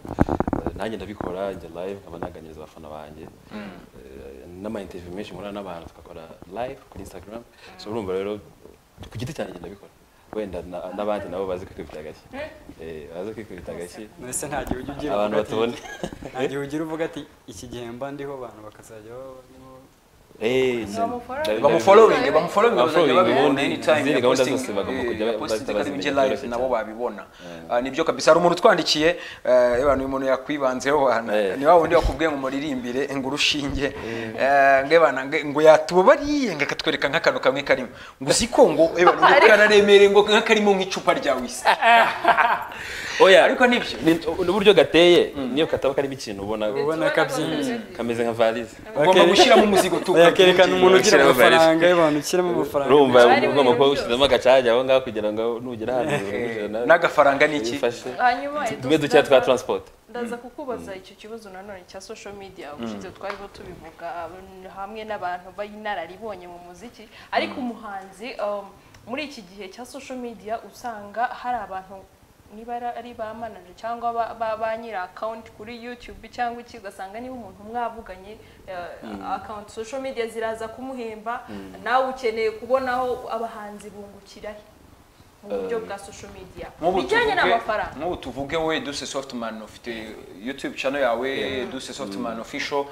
Speaker 3: Eh, nanjye ndabikora njya live nkaba naganiriza abafana banjye Eh, n'amainterview menshi nkora n'abantu tugakora live kuri instagram so urumva rero ku giti cyanjye ndabikora wenda na- n'abandi nabo bazi kwikubita agashyi Eh, bazi kwikubita agashyi
Speaker 4: mbese nta gihe ujya ugira
Speaker 3: abantu
Speaker 4: uvuga ati-
Speaker 3: batabona
Speaker 4: nta gihe ugira uvuga ati iki gihe mba ndiho abantu bakazajya baba
Speaker 3: Eh,
Speaker 2: Bamufollow-
Speaker 1: bamufollowing
Speaker 3: ndabi-
Speaker 1: bamufollowing bazajya
Speaker 3: Bamufollowing,
Speaker 1: babibona
Speaker 3: ubundi
Speaker 1: anytime
Speaker 3: izindi gahunda zose bagomba kujya
Speaker 1: kujya
Speaker 3: ba-
Speaker 1: posting
Speaker 3: bazibazimenya
Speaker 1: kandi mujye
Speaker 3: byoroshye
Speaker 1: live nabo
Speaker 3: cyane.
Speaker 1: babibona Ah, nibyo kabisa hari umuntu utwandikiye eh, abantu umuntu yakwibanzeho hano
Speaker 3: Eh.
Speaker 1: ni wa wundi wakubwiye ngo muririmbire ngo urushinge eh, ngo ebana ngo- ngo yatubabariye ngo akatwereka nk'akantu kamwe karimo ngo uzi ko ngo ebana ngo kararemereye ngo nk'akarimo nk'icupa rya wisi
Speaker 3: oya
Speaker 1: ariko nibyo
Speaker 3: Ni- n'uburyo gateye niyo kataba karimo ikintu ubona
Speaker 4: ubona kabyinshi
Speaker 3: kameze nka valise
Speaker 1: ugomba
Speaker 4: Bakere-
Speaker 1: gushyiramo umuzigo tu
Speaker 4: Oya, bakerekana umuntu ugira
Speaker 5: Ushyiramo valise.
Speaker 4: amafaranga y'abantu ushyiramo amafaranga
Speaker 3: urumva
Speaker 4: menshi.
Speaker 2: Bari
Speaker 3: ugomba kuba
Speaker 2: buri
Speaker 3: ushyizemo agacaja aho ngaho kugira ngo nugera ahantu ujana
Speaker 1: n'agafaranga ni iki
Speaker 3: uyifashe
Speaker 2: hanyuma
Speaker 3: tumwe dukeya twa transport
Speaker 2: ndaza kukubaza icyo kibazo nanone cya social media ubushize twariho tubivuga abantu- hamwe n'abantu b'inararibonye mu muziki ariko umuhanzi um, muri iki gihe cya social media usanga hari abantu niba ari- ari ba manager cyangwa ba- ba ba nyiri account kuri YouTube cyangwa iki ugasanga niba umuntu mwavuganye eh, account social media ziraza kumuhemba nawe ukeneye kubonaho abahanzi bungukirahe mu buryo bwa social media
Speaker 1: Nk'ubu
Speaker 2: bijyanye
Speaker 1: tuvuge-
Speaker 2: n'amafaranga
Speaker 1: nk'ubu tuvuge we duse softman ufite youtube channel yawe duse softman official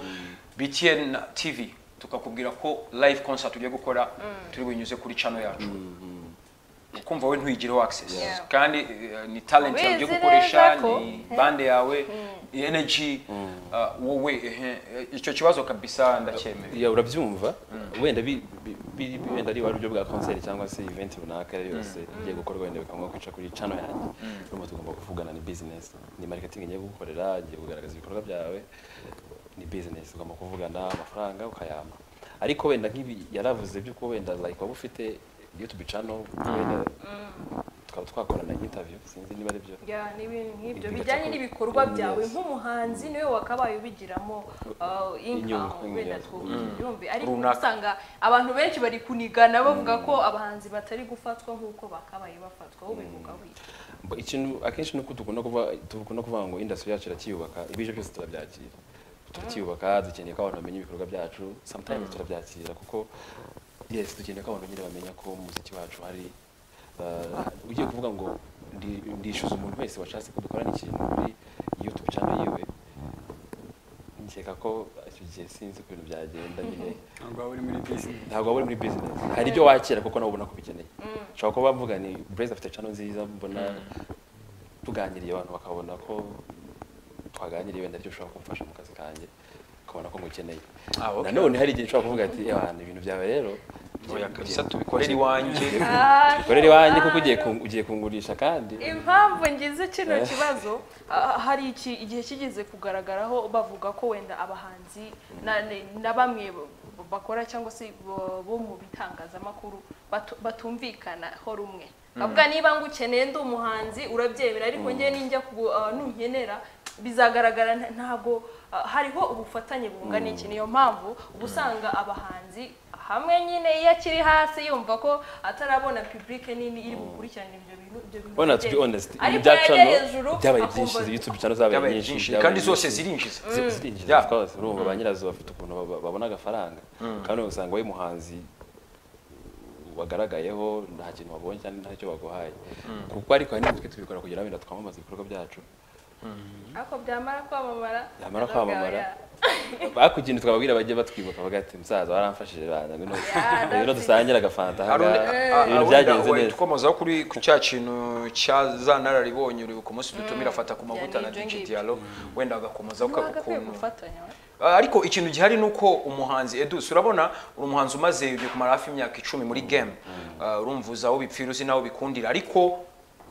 Speaker 1: btn tv tukakubwira ko live concert ugiye gukora turi bunyuze kuri channel yacu ukumva we ntuyigireho access
Speaker 2: Yeah.
Speaker 1: kandi eh, ni talent yawe ugiye
Speaker 2: Ubizi
Speaker 1: gukoresha
Speaker 2: neza ko-
Speaker 1: ni bande yawe ni energy ah, wowe ehe, eh, icyo kibazo kabisa ndacyemera
Speaker 3: ya urabyumva wenda bi- bi- bi- bi- wenda ari uburyo bwa concert cyangwa se event runaka ariyo yose igiye gukorwa wenda bikaba kwica kuri channel yanjye urumva tugomba kuvugana ni business ni marketing ngiye gukorera ngiye kugaragaza ibikorwa byawe ni business ugomba kuvugana amafaranga ukayampa ariko wenda nk'ibi yaravuze by'uko wenda like waba ufite youtube channel wenda tukaba twakorana interview sinzi niba ari byo
Speaker 2: ya n'ibintu nk'ibyo
Speaker 3: Ibikorwa
Speaker 2: bijyanye
Speaker 3: cyakorewe.
Speaker 2: n'ibikorwa
Speaker 3: Mm,
Speaker 2: byawe
Speaker 3: yes.
Speaker 2: nk'umuhanzi niwe wakabaye ubigiramo uh,
Speaker 3: Inyungu,
Speaker 2: income wenda
Speaker 3: yes.
Speaker 2: twumve ariko
Speaker 1: Runaka.
Speaker 2: usanga abantu benshi bari kunigana bavuga ko abahanzi batari gufatwa nk'uko bakabaye bafatwa wowe bivuga wita
Speaker 3: Mba ikintu akenshi nuko dukunda kuvuga dukunda kuvuga ngo industry yacu iracyubaka ibije byose turabyakira turacyubaka dukeneye ko abantu bamenya ibikorwa byacu sometimes turabyakira kuko yes dukeneye ko abantu nyine bamenya ko mu muziki wacu hari uh, ugiye kuvuga ngo ndi- ndishyuza umuntu wese washatse ko dukorana ikintu muri youtube cyangwa yiwe nkeka ko icyo gihe sinzi ukuntu byagenda nyine
Speaker 4: ntabwo waba uri muri business
Speaker 3: ntabwo waba uri muri business hari ibyo wakira kuko nawe ubona ko ubikeneye ushobora kuba bavuga ni Blaze afite channel nziza mbona tuganiriye abantu bakabona ko twaganiriye wenda aricyo ushobora kumfasha mu kazi kanjye ukabona ko ngukeneye
Speaker 1: Ah, okay.
Speaker 3: nanone hari igihe ushobora kuvuga ati abantu ibintu byawe rero
Speaker 1: oya kabisa tubikorere iwanjye
Speaker 3: ukorera iwanjye kuko ugiye kung- ugiye kungurisha kandi
Speaker 2: impamvu ngize kino kibazo ah, hari iki igihe kigeze kugaragaraho bavuga ko wenda abahanzi na- ni- na bamwe b- bakora cyangwa se bo bo mu bitangazamakuru batu- batumvikana ho rumwe bavuga niba ngukeneye ndi umuhanzi urabyemera ariko njye ninjya ku ah, nunkenera bizagaragara nta- ntabwo ah, hariho ubufatanye bungana iki niyo mpamvu uba usanga abahanzi hamwe nyine iyo akiri hasi yumva ko atarabona publike nini iri bukurikirana ibyo bintu ibyo bintu
Speaker 3: bona to
Speaker 2: bye.
Speaker 3: be honest ibintu
Speaker 2: ariko
Speaker 3: bya
Speaker 2: yajya
Speaker 3: channel
Speaker 2: hejuru
Speaker 3: byabaye
Speaker 2: akumva-
Speaker 3: byinshi youtube channel zabaye
Speaker 1: byabaye
Speaker 3: nyinshi
Speaker 1: byinshi
Speaker 3: byabaye
Speaker 1: kandi zose
Speaker 3: nyinshi.
Speaker 1: zirinjiza
Speaker 3: zirinjiza
Speaker 1: Yeah.
Speaker 3: of course urumva ba nyirazo bafite ukuntu ba- babona agafaranga kandi ugasanga wowe muhanzi wagaragayeho nta kintu wabonye cyangwa ntacyo baguhaye kuko ariko hari n'ibyo tubikora kugira ngo twamamaze ibikorwa byacu
Speaker 2: ariko byamara kwamamara
Speaker 3: Byamara
Speaker 2: bakavuga
Speaker 3: kwamamara.
Speaker 2: oya.
Speaker 3: bakugenda twababwira bajye batwibuka bavuga ati musaza waramfashije bana ngo no- rero dusangire agafanta
Speaker 1: Haruna,
Speaker 3: hariya
Speaker 1: ah,
Speaker 3: ibintu
Speaker 1: ah,
Speaker 3: byagenze
Speaker 1: wenda,
Speaker 3: neza
Speaker 1: tukomozaho kuri ku cya kintu cya za nararibonye uribuka umunsi dutumira afata ku mavuta na
Speaker 2: ibyo
Speaker 1: DJ
Speaker 2: ngibyo.
Speaker 1: Diallo wenda agakomozaho
Speaker 2: Ntabwo akwiye
Speaker 1: ukuntu
Speaker 2: gufatanya we.
Speaker 1: Ah, ariko ikintu gihari ni uko umuhanzi Edus urabona uri umuhanzi umaze ugiye kumara hafi imyaka icumi muri game Ah, urumva uzi aho bipfira uzi n'aho bikundira ariko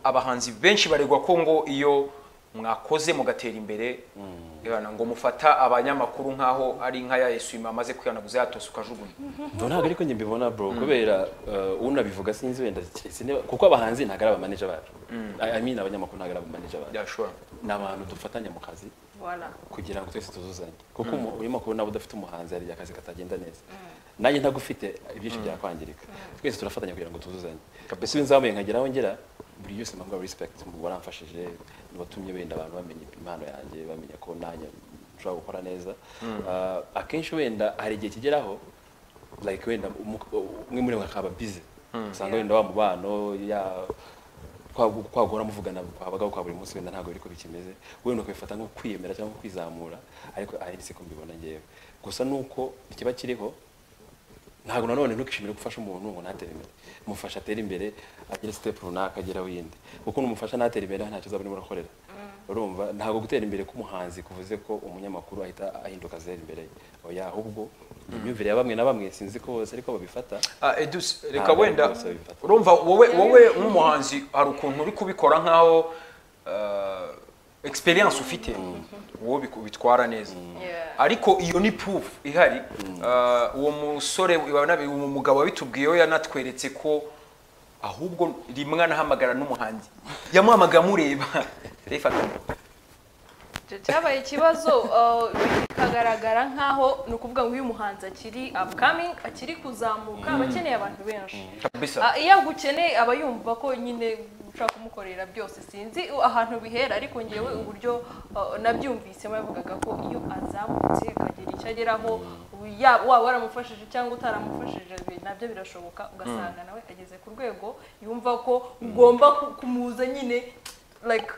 Speaker 1: abahanzi benshi baregwa ko ngo iyo mwakoze mugatera imbere ibana ngo mufata abanyamakuru nk'aho ari nka ya Yesu amaze kwihanaguza yatose ukajugunya
Speaker 3: Ngo ntabwo ariko njye mbibona bro kubera uh, unabivuga sinzi wenda keretse niba- kuko abahanzi ntabwo ari abamaneja bacu I- I mean abanyamakuru ntabwo ari abamaneja bacu
Speaker 1: byashobora
Speaker 3: ni abantu dufatanya mu kazi
Speaker 2: Voilà.
Speaker 3: kugira ngo twese tuzuzanye kuko umu- urimo kubona abo udafite umuhanzi hari igihe akazi katagenda neza nanjye ntagufite ibyinshi byakwangirika twese turafatanya kugira ngo tuzuzanye mbese iyo nzamuye nkageraho ngera buri wese mpamuha respect mu waramfashije watumye wenda abantu bamenya impano yanjye bamenya ko nanjye nshobora gukora neza Ah, akenshi wenda hari igihe kigeraho like wenda umu- umwe muri mwe akaba busy usanga wenda wa mubano ya kwa- kwagora muvugana kwabagaho kwa buri munsi wenda ntabwo biri ko bikimeze wenda ukabifata nko kwiyemera cyangwa kwizamura ariko ari siko mbibona ngewe gusa nuko ikiba kiriho ntabwo nanone ntukishimire gufasha umuntu ngo ntatere imbere mufasha atere imbere agire step runaka ageraho yindi kuko numufasha ntatere imbere ntacyo uzaba urimo urakorera urumva ntabwo gutera imbere k'umuhanzi kuvuze ko umunyamakuru ahita ahinduka azera imbere ye. oya ahubwo imyumvire ya bamwe na bamwe sinzi ko bose ariko babifata
Speaker 1: Ah, Edus, reka
Speaker 3: Ntabwo
Speaker 1: wenda
Speaker 3: rwose bifata.
Speaker 1: urumva wowe wowe nk'umuhanzi hari ukuntu uri kubikora nk'aho eh, experience ufite wowe biku- bitwara neza
Speaker 2: Yeah.
Speaker 1: ariko iyo ni proof ihari Ah, uwo musore wanabi- uwo mugabo wabitubwiyeho yanatweretse ko ahubwo rimwe anahamagara n'umuhanzi yamuhamagara amureba Refa,
Speaker 2: Icyo cyabaye ikibazo uh, bikagaragara nk'aho ni ukuvuga ngo uyu muhanzi akiri upcoming akiri kuzamuka aba akeneye abantu benshi
Speaker 1: kabisa
Speaker 2: Ah, iyo agukeneye aba yumva ko nyine ushaka kumukorera byose sinzi ahantu bihera ariko ngewe uburyo uh, nabyumvisemo yavugaga ko iyo azamutse akagira icyo ageraho ya- waba waramufashije cyangwa utaramufashije bi- nabyo birashoboka ugasanga nawe ageze ku rwego yumva ko ugomba ku- kumuza nyine like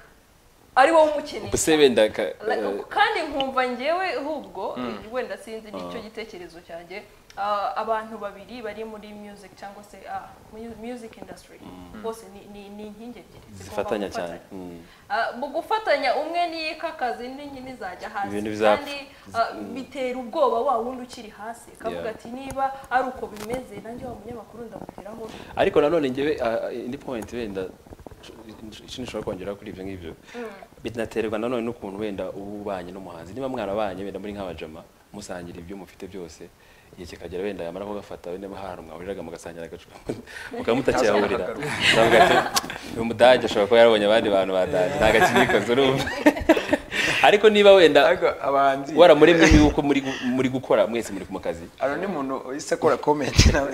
Speaker 2: ari wowe umukeneye
Speaker 3: ubuse wenda ka
Speaker 2: Like,
Speaker 3: eh,
Speaker 2: kandi nkumva ngewe ahubwo wenda sinzi nicyo gitekerezo cyanjye Ah, abantu babiri bari muri music cyangwa se ah, mu- music industry bose ni- ni ni inkingi ebyiri zigomba
Speaker 3: zifatanya cyane
Speaker 2: gufatanya. Ah, mu gufatanya umwe niyikakaza indi nyine izajya hasi
Speaker 3: Ibintu bizapfa.
Speaker 2: kandi ah, bitera ubwoba wa wundi ukiri hasi kavuga
Speaker 3: Yeah.
Speaker 2: ati niba ari uko bimeze nanjye wa munyamakuru ndamugeraho
Speaker 3: ariko nanone ngewe ah, indi point wenda ikintu nshobora kongera kuri ibyo ngibyo binaterwa nanone n'ukuntu wenda uba ubanye n'umuhanzi niba mwarabanye wenda muri nk'abajama musangira ibyo mufite byose igihe kikagera wenda yamara kugafata wenda ahantu mwahuriraga mugasangira agacupa mukaba mutakiyahurira ndavuga ati uyu mudage ashobora kuba yarabonye abandi bantu badaje ntabwo akibikoze urumva ariko niba wenda
Speaker 1: ariko abahanzi
Speaker 3: waramuremye yuko muri gu- muri gukora mwese muri mu kazi
Speaker 1: hari undi muntu uhise akora comment nawe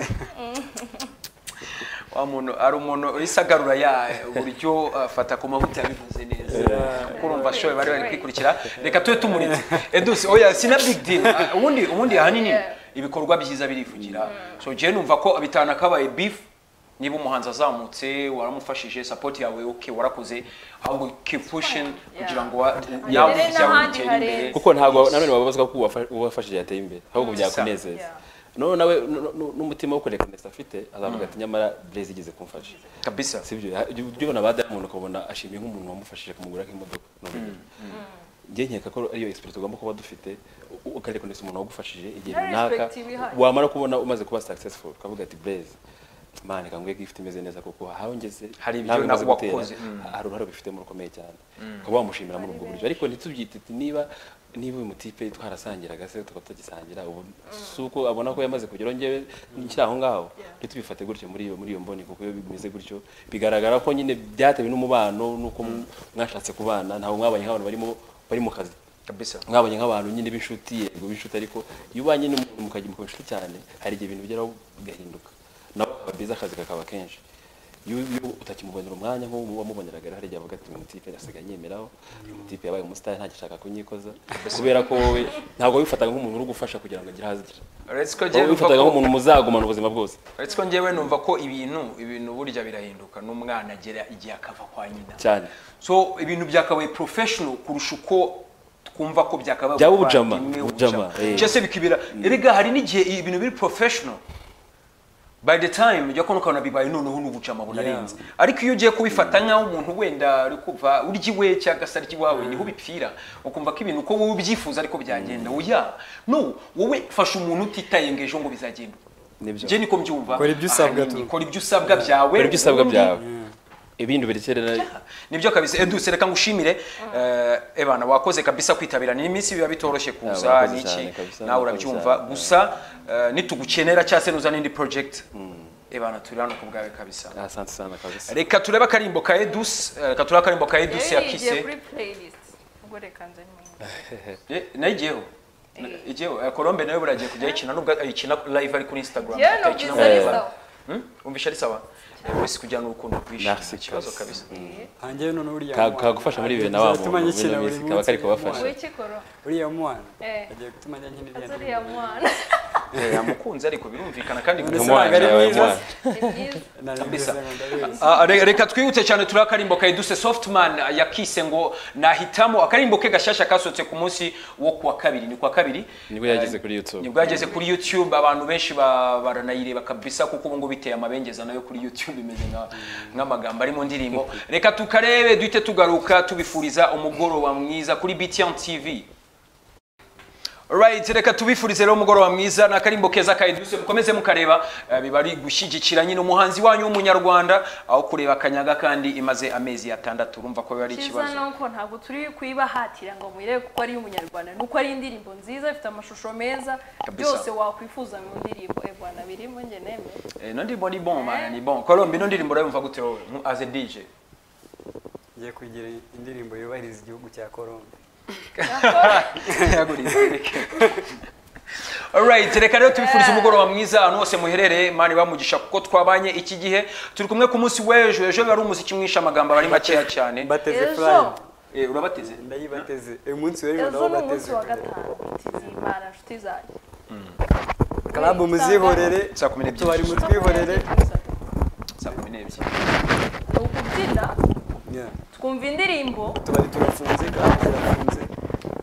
Speaker 1: wa muntu hari umuntu uhise agarura ya uburyo afata ku mavuta yabivuze neza kuko urumva ashoboye bari bari kwikurikira reka tube tumuritse eduse oya si na big deal Ah, ubundi ubundi ahanini ibikorwa byiza birivugira so njyewe numva ko bitanakabaye beef niba umuhanzi azamutse waramufashije support yawe okay warakoze ahubwo keep pushing kugira ngo wa- yawe
Speaker 2: Agere
Speaker 1: ibyawe
Speaker 2: n'ahandi
Speaker 1: bitere imbere
Speaker 2: harenze.
Speaker 3: kuko ntabwo nanone bababazwa ko uwafa- uwafashije yateye imbere ahubwo byakunezeza
Speaker 2: Yeah.
Speaker 3: none nawe nu- nu- n'umutima wo kurekanesa afite azavuga ati nyamara blaze igeze kumfasha
Speaker 1: kabisa
Speaker 3: si byo Ha- ibyo ibyo ubona ba diamond ukabona ashimiye nk'umuntu wamufashije kumugura nk'imodoka ni urugero njye nkeka ko ariyo experience ugomba kuba dufite u- ukarekanesa umuntu wagufashije igihe
Speaker 2: Na
Speaker 3: runaka
Speaker 2: respect iba ihari.
Speaker 3: wamara kubona umaze kuba successful ukavuga ati blaze mani kangwe gift imeze neza kuko aho ngeze
Speaker 1: Hari ibyo
Speaker 3: ntabwo
Speaker 1: na-
Speaker 3: imaze gutera,
Speaker 1: wakoze, mm.
Speaker 3: hari uruhare bifitemo rukomeye cyane ukaba wamushimira muri ubwo buryo ariko ntitubyite ati niba niba uyu mutipe twarasangiraga se tukaba tutagisangira ubu si uko abona ko yamaze kugeraho njyewe nkiri aho ngaho ntitubifate gutyo muri iyo muri iyo mboni kuko iyo bimeze gutyo bigaragara ko nyine byatewe n'umubano n'uko mwashatse kubana ntabwo mwabanye nk'abantu barimo bari mu kazi
Speaker 1: kabisa
Speaker 3: mwabonye nk'abantu nyine b'inshuti yego b'inshuti ariko iyo ubanye n'umuntu mukajya mukaba inshuti cyane hari igihe ibintu bigeraho bigahinduka nawe akaba byiza akazi kakaba kenshi iyo iyo utakimubonera umwanya nk'uwo wamuboneraga rero hari igihe avuga ati uyu mutipe asigaye anyemeraho uyu mutipe yabaye umusitari ntagishaka kunyikoza kubera ko wowe ntabwo wifataga nk'umuntu uri gufasha kugira ngo agire ahazigera
Speaker 1: uretse ko njyewe
Speaker 3: wowe
Speaker 1: numva
Speaker 3: wifataga
Speaker 1: ko-
Speaker 3: nk'umuntu muzagumana ubuzima bwose
Speaker 1: uretse ko njyewe numva ko ibintu ibintu burya birahinduka n'umwana agera igihe akava kwa nyina
Speaker 3: cyane
Speaker 1: so ibintu byakabaye professional kurusha uko twumva ko byakabaye
Speaker 3: Byaba ubujama,
Speaker 1: ubuvandimwe,
Speaker 3: ubujama, eh.
Speaker 1: Cyangwa se bikibera erega hari n'igihe ibintu biri professional by the time ujya kubona ukabona bibaye noneho n'ubujama bunarenze ariko iyo ugiye kubifata nk'aho umuntu wenda ari kuva urya iwe cyangwa se arya iwawe niho bipfira ukumva ko ibintu uko wowe ubyifuza ariko byagenda oya no wowe fasha umuntu utitaye ngo ejo ngo bizagenda
Speaker 3: nibyo
Speaker 1: je niko mbyumva
Speaker 4: Kora ibyo usabwa
Speaker 1: Ahanini,
Speaker 4: tu.
Speaker 1: kora ibyo usabwa byawe
Speaker 3: kora ibyo usabwa
Speaker 1: ubundi-
Speaker 3: byawe ibindi ubirekerera
Speaker 1: nibyo kabisa eduse reka ngushimire eh, ebana wakoze kabisa kwitabira ni iminsi biba bitoroshye kuza
Speaker 3: wakoze
Speaker 1: n'iki
Speaker 3: cyane kabisa,
Speaker 1: nawe
Speaker 3: murakoze
Speaker 1: urabyumva
Speaker 3: cyane.
Speaker 1: gusa eh, nitugukenera cyangwa se nuza n'indi project ebana turi hano ku bwawe kabisa
Speaker 3: asante sana kabisa
Speaker 1: reka turebe akarimbo ka eduse eh, reka turebe akarimbo ka eduse
Speaker 2: rero
Speaker 1: ya
Speaker 2: yigiye
Speaker 1: kise
Speaker 2: kuri playlist ubwo reka nze nyuma
Speaker 1: Eh, nayo igiyeho igiyeho eh, colombe nawe buragiye kujya ayikina nubwo ayikina live ari kuri instagram
Speaker 2: yewe
Speaker 1: atayikina
Speaker 2: numvise
Speaker 1: muri
Speaker 2: ari
Speaker 3: Eh.
Speaker 1: Ebana.
Speaker 2: sawa
Speaker 1: Hmm? wumvisha ari sawa Eh, wese kujyana urukundo kwishima
Speaker 3: Merci,
Speaker 1: ikibazo
Speaker 3: kabisa.
Speaker 1: kabisa
Speaker 4: hanjye none uriya
Speaker 3: Ka-
Speaker 4: mwana
Speaker 3: kagufasha muri bibiri na
Speaker 4: bizatuma
Speaker 3: wa muntu, muri
Speaker 4: nyikina
Speaker 3: iyo
Speaker 4: buri
Speaker 3: minsi
Speaker 4: munsi
Speaker 3: kaba kari
Speaker 4: uriya
Speaker 3: kubafasha.
Speaker 4: mwana.
Speaker 2: wikikoro
Speaker 4: uriya mwana
Speaker 2: Eh.
Speaker 4: agiye gutuma njya nkina ibintu
Speaker 2: zuriya mwana
Speaker 1: Eh, yamukunze ariko birumvikana kandi gusa-
Speaker 4: None se ntabwo ari
Speaker 3: Umwana yawe,
Speaker 4: mwiza
Speaker 3: umwana.
Speaker 2: ni byiza
Speaker 1: Kabisa.
Speaker 4: narabivuze ngo ndabizi
Speaker 1: Ah, re- reka twihute cyane turi akarimbo ka eduse softman yakise ngo nahitamo akarimbo ke gashasha kasohotse ku munsi wo kuwa kabiri ni kuwa kabiri
Speaker 3: nibwo yageze kuri youtube
Speaker 1: nibwo yageze kuri youtube abantu benshi ba- baranayireba kabisa kuko ubu ngubu biteye amabengeza nayo kuri youtube imeze nka- nk'amagambo ari mu ndirimbo reka tukarebe duhite tugaruka tubifuriza umugoroba mwiza kuri btn tv Right, reka tubifurize rero umugoroba mwiza n'akarimbo keza ka Eduse mukomeze mukareba eh, biba ari gushyigikira nyine umuhanzi wanyu w'umunyarwanda aho kureba akanyaga kandi imaze amezi atandatu urumva ko biba ari
Speaker 2: cyiza
Speaker 1: ikibazo
Speaker 2: ni uko ntabwo turi kuyibahatira ngo muyirebe kuko ari umunyarwanda ni uko ari indirimbo nziza ifite amashusho meza
Speaker 1: Kabisa.
Speaker 2: byose wakwifuza mu ndirimbo eh bwana birimo njye nemeye
Speaker 1: Eh, no ndirimbo ni bon man ni bon Colombe no ndirimbo urayumva gute wowe mu- as a DJ
Speaker 4: ngiye kugira indirimbo yubahiriza igihugu cya Colombe
Speaker 1: Alright, reka rero tubifurize umugoroba mwiza ahantu hose muherereye mani bamugisha kuko twabanye iki gihe turi kumwe ku munsi w'ejo ejo biba ari umuziki mwinshi amagambo aba ari makeya cyane
Speaker 4: mbateze
Speaker 2: Ejo.
Speaker 4: furayi
Speaker 1: Eh, urabateze
Speaker 4: ndayibateze uyu munsi w'ejo
Speaker 2: ejo
Speaker 4: nawo
Speaker 2: ni umunsi
Speaker 4: bateze
Speaker 2: wa gatanu tizimana inshuti zanjye
Speaker 4: karabu muzihorere
Speaker 1: saa kumi n'ebyiri
Speaker 4: tubari mutwihorere
Speaker 1: saa kumi n'ebyiri
Speaker 2: ni ukubyina
Speaker 4: Yeah.
Speaker 2: twumva indirimbo
Speaker 4: tubari turafunze kandi zirafunze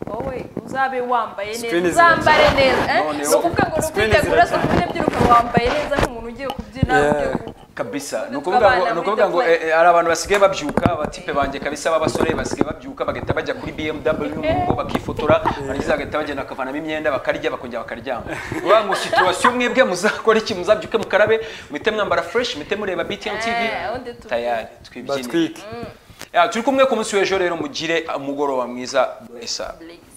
Speaker 2: wowe uzabe wambaye neza
Speaker 4: Screen is
Speaker 2: uzambare neza eh?
Speaker 1: Noneho.
Speaker 2: ni ukuvuga ngo
Speaker 4: Screen is
Speaker 2: ntukitegura saa
Speaker 4: iracanye.
Speaker 2: kumi n'ebyiri ukaba wambaye neza nk'umuntu ugiye kubyina
Speaker 4: Yeah.
Speaker 2: ugiye ku-
Speaker 1: kabisa ni
Speaker 2: Twe
Speaker 1: ukuvuga ngo
Speaker 2: twabana
Speaker 1: ni ukuvuga ngo
Speaker 2: muri the
Speaker 1: eh, eh, hari abantu basigaye babyuka abatipe banjye kabisa b'abasore basigaye babyuka bagahita bajya kuri bmw mu rugo bakifotora barangiza bagahita bagenda bakavanamo imyenda bakarya bakongera bakaryama uvuga ngo situwasiyo mwebwe muzakora iki muzabyuke mukarabe muhite mwambara fresh muhite mureba btn tv
Speaker 2: Eh, undi tubyine.
Speaker 1: tayari twibyinire
Speaker 4: batwike
Speaker 1: Ya, turi kumwe ku munsi w'ejo rero mugire umugoroba mwiza blessa
Speaker 2: Blaze.